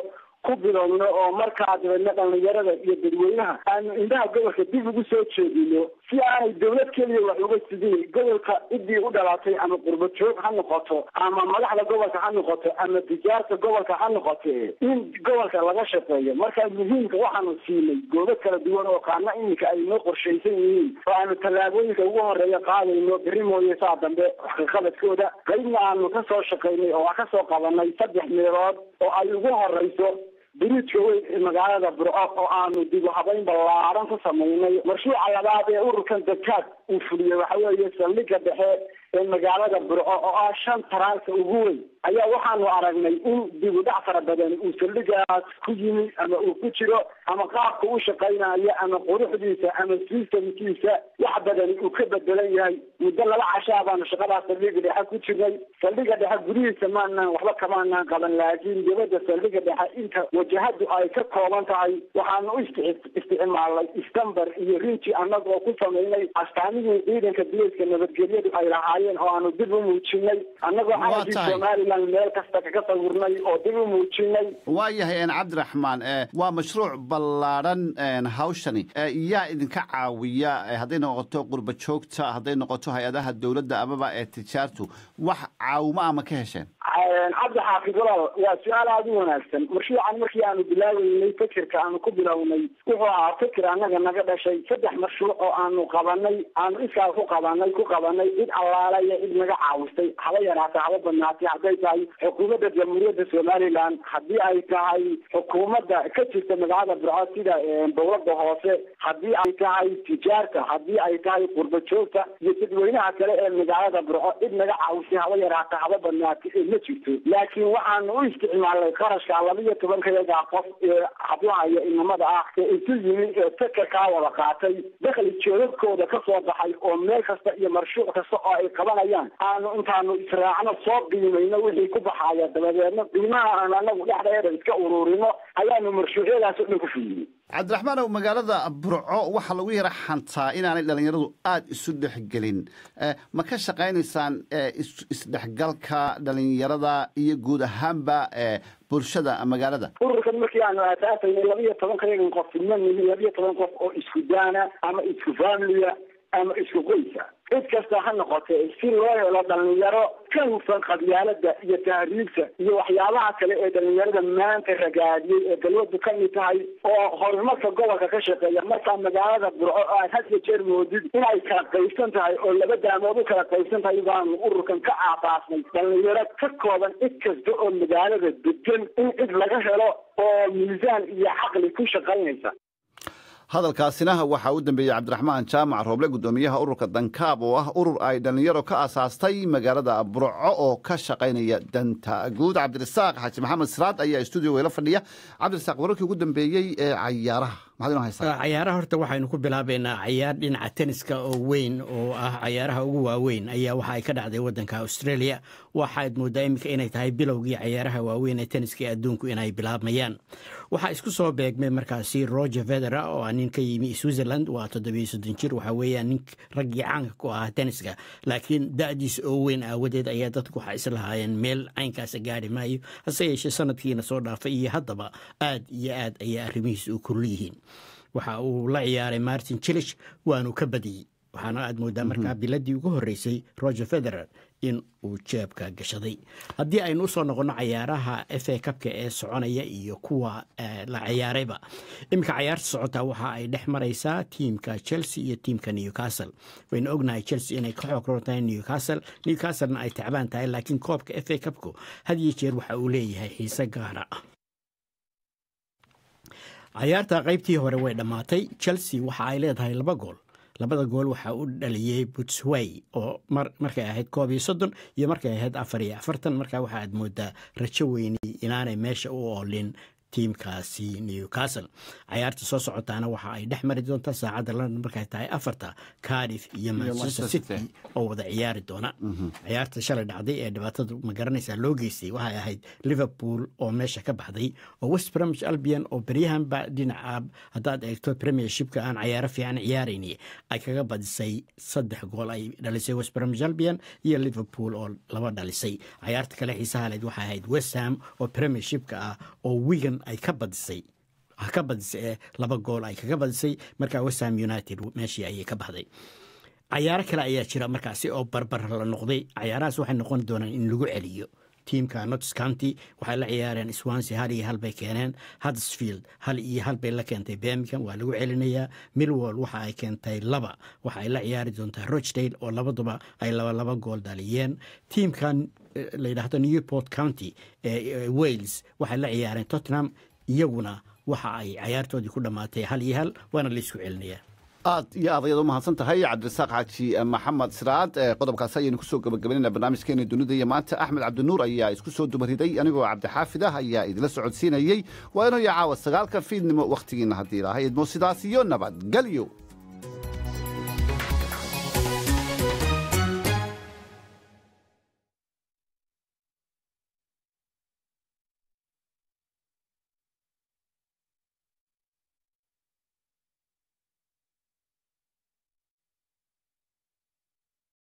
ku bilowno oo markaa dabeedna dhalinyarada iyo dadweynaha aanu indhaha gobolka dib ugu soo jeedino si aanay dowlad keliya wax uga sidin gobolka ciddii u dhalatay ama qurba joog ha noqoto ama madaxda gobolka ha noqoto ama tijaarta gobolka ha noqote in gobolka laga shaqeeyo marka muhiimka waxaanu siinay goobo kala duwan oo qaarna iminka ay noo qorshaysan yihiin oo aanu tallaabooyinka ugu horeeya qaadayno beri mooye saa dambe waxqaqabadkooda qaybna aanu ka soo shaqaynay oo aan kasoo qabanay saddex meelood oo ay ugu horeyso biriijka weyn ee magaalada burco oo aanu dib u habayn ballaaran ku samaynay mashruuca labaad ee ururkan dakaad uu fuliyey waxa weeye saldhigga dhexe ee magaalada burco oo ah shan taraanka ugu weyn ayaa waxaanu aragnay in dib u dhac fara badan uu saldhigaas ku yimi ama uu ku jiro ama qaabka u shaqaynayo ama quruxdiisa ama systemkiisa wax badan uu ka bedelan yahay muddo laba cashaa baanu shaqadaas saldhigga dhexe ku jirnay saldhigga dhexe gudihiisa maanaan waxba kamaanaan qaban laakiin dibadda saldhigga dhexe inta wajahadu ay ka kooban tahay waxaanu u isticmaalnay istambar iyo rinji annaga oo ku samaynay astaamihii ciidanka bilayska nabadgelyadu ay lahaayeen oo aanu dib u muujinay annagoo calankii somalilan meel kasta kaga sawirnay oo dib u muujinay waa yahay n cabdiraxmaan waa mashruuc ballaadhan hawshani yaa idinka caawiya hadday noqoto qurba joogta hadday noqoto hay-adaha dowladda amaba ee tijaartu wax caawimo ama ka hesheen cabdi xaafid walaal waa su-aal aada u wanaagsan mashruucan markii aanu bilaabeynay fikirka aanu ku bilownay wuxuu ahaa fikir annaga naga dhashay saddex mashruuc oo aanu qabanay aanu iskaa ku qabanay ku qabanay cid allaala iyo cid naga caawistay haba yaraatay haba badnaatay hadday tahay xukuumadda jamhuuriyadda somalilan haddii ay tahay xukuumadda ka jirta magaalada burco sida dowladda hoose haddii ay tahay tijaarta haddii ay tahay qurba joogta iyo dadweynaha kale ee magaalada burco cid naga caawistay haba yaraatay haba badnaatay ma jirto laakiin waxaanu u isticmaalnay qarashka laba iyo tobankayaga qof ee hablaha iyo inamada ah ee isu yimi ee fekerkaa wada qaatay dakhli joogagkooda ka soo baxay oo meel kasta iyo marshuuc kasta oo ay qabanayaan aanu intaanu israacno soo qiimayno wixii ku baxaaya dabadeedna qiimaha aan anagu dhexdeeda iska ururino ayaanu marshuucyadaas oo dhan ku fuliyey cabdiraxmaanow magaalada burco waxaa lagu yara xantaa inaanay dhallinyaradu aada isu dhexgelin ma ka shaqaynaysaan isdhexgalka dhallinyarada iyo guud ahaanba bulshada magaalada ururkan markii aanu aasaasayna laba iyo tobanka yagan qof filma nihin laba iyo toban qof oo isku daana ama isku familia ama isku qoysa cid kasta ha noqotee si loo helo dhalinyaro ka hufan qabyaalada iyo tahriibta iyo waxyaabaha kale ee dhalinyarada maanta ragaadiyey ee galwadu ka mid tahay oo horumarka gobolka ka shaqeeya markaa magaalada burco oo aad had iyo jeer moodid inay kala qaybsan tahay oo laba daamood u kala qaybsan tahay baanu ururkan ka aasaasnay dhalinyaro ka kooban cid kasta oo magaalada degan in cid laga helo oo miisaan iyo caqli ku shaqaynaysa hadalkaasina waxaa u dambeeyey cabdiraxmaan jaamac rooble guddoomiyaha ururka dankaab oo ah urur ay dhallinyaro ka asaastay magaalada burco oo ka shaqaynaya danta guud cabdirasaaq xaaji maxamed siraad ayaa stuudio weyla fadhiya cabdirasaaq wararkii ugu dambeeyey ee cayaaraha maxaad inoo haysaa cayaaraha horta waxaynu ku bilaabaynaa cayaar dhinaca tenniska oo weyn oo ah cayaaraha ugu waaweyn ayaa waxa ay ka dhacday wadanka australia waxaad moodaa iminka inay tahay bilowgii cayaaraha waaweyn ee tenniska ee adduunku inay bilaabmayaan waxaa isku soo beegmay markaasi roger federa oo ah nin ka yimi switzerland waa toddobiyo soddon jir waxaa weeyaan nin raggii caanka ku ahaa tenniska laakiin da-diisa oo weyn aawadeed ayaa dadku waxaa islahaayeen meel caynkaasa gaari maayo hase yeeshee sanadkiina soo dhaafay iyo haddaba aad iyo aad ayaa arrimihiisa u kulul yihiin waxa uu la ciyaaray martin chilish waanu ka badiyey waxaana aad moodaa markaa biladii ugu horeysay roger federer in uu jeebka gashaday haddii aynu usoo noqonno cayaaraha f a kabka ee soconaya iyo kuwa la ciyaarayba iminka cayaarta socotaa waxa ay dhex maraysaa tiimka chelsea iyo tiimka newcastle waynu ognahay chelsea inay ka xoog roon tahay newcastle newcastlena ay tacbaan tahay laakiin koobka f a kabku had iyo jeer waxa uu leeyahay xiise gaara ah cayaarta qaybtii hore way dhammaatay chelsea waxa ay leedahay laba gool labada gool waxaa u dhaliyey butsway oo markay ahayd koob iyo soddon iyo markay ahayd afar iyo afartan markaa waxa aad moodaa rajo weyni inaanay meesha u oolin tiimkaasi newcastle cayaarta soo socotaana waxa ay dhex mari doontaa saacadda london markay tahay afarta cardiff iyo manchester city oo wada ciyaari doona ciyaarta shalay dhacday ee dhibaatada magaranaysa loo geystay waxay ahayd liverpool oo meesha ka baxday oo west bromwich albion oo beryahanba dhinaca haddaad eegto premiershipka aan cayaaro fiican ciyaarayni ay kaga badisay saddex gool ay dhalisay west bromwich albion iyo liverpool oo laba dhalisay cayaarta kale xiisaha leed waxay ahayd west ham oo premiershipka ah oo wigan ay ka badisay ha ka badisay ee laba gool ay kaga badisay markaa westham united meeshii ayay ka baxday cayaaro kale ayaa jira markaasi oo barbar la noqday cayaarahaas waxay noqon doonaan in lagu celiyo tiimka nots county waxay la ciyaareen swansea hal iyo hal bay keeneen huddersfield hal iyo hal bay la keentay birmingham waa lagu celinayaa millwall waxa ay keentay laba waxa ay la ciyaari doontaa rochdale oo labaduba ay laba laba gool dhaliyeen tiimkan eh, la yidhaahdo newport county ee wales waxay la ciyaareen tottenham iyaguna waxa ay cayaartoodii ku dhammaatay hal iyo hal waana la isku celinayaa aad iyo aad ayaad u mahadsan tahay cabdirasaaq xaaji maxamed siraad ee qodobkaasi ayaynu kusoo gabagabaynayna barnaamijkeena dunida iyo maanta axmed cabdinuur ayaa isku soo dubariday anigoo cabdixaafid ah ayaa idila socodsiinayey waa inuu iyo caawa sagaalka fiidnimo wakhtigiina haddii ilaahay idmo sidaas iyo nabadgelyo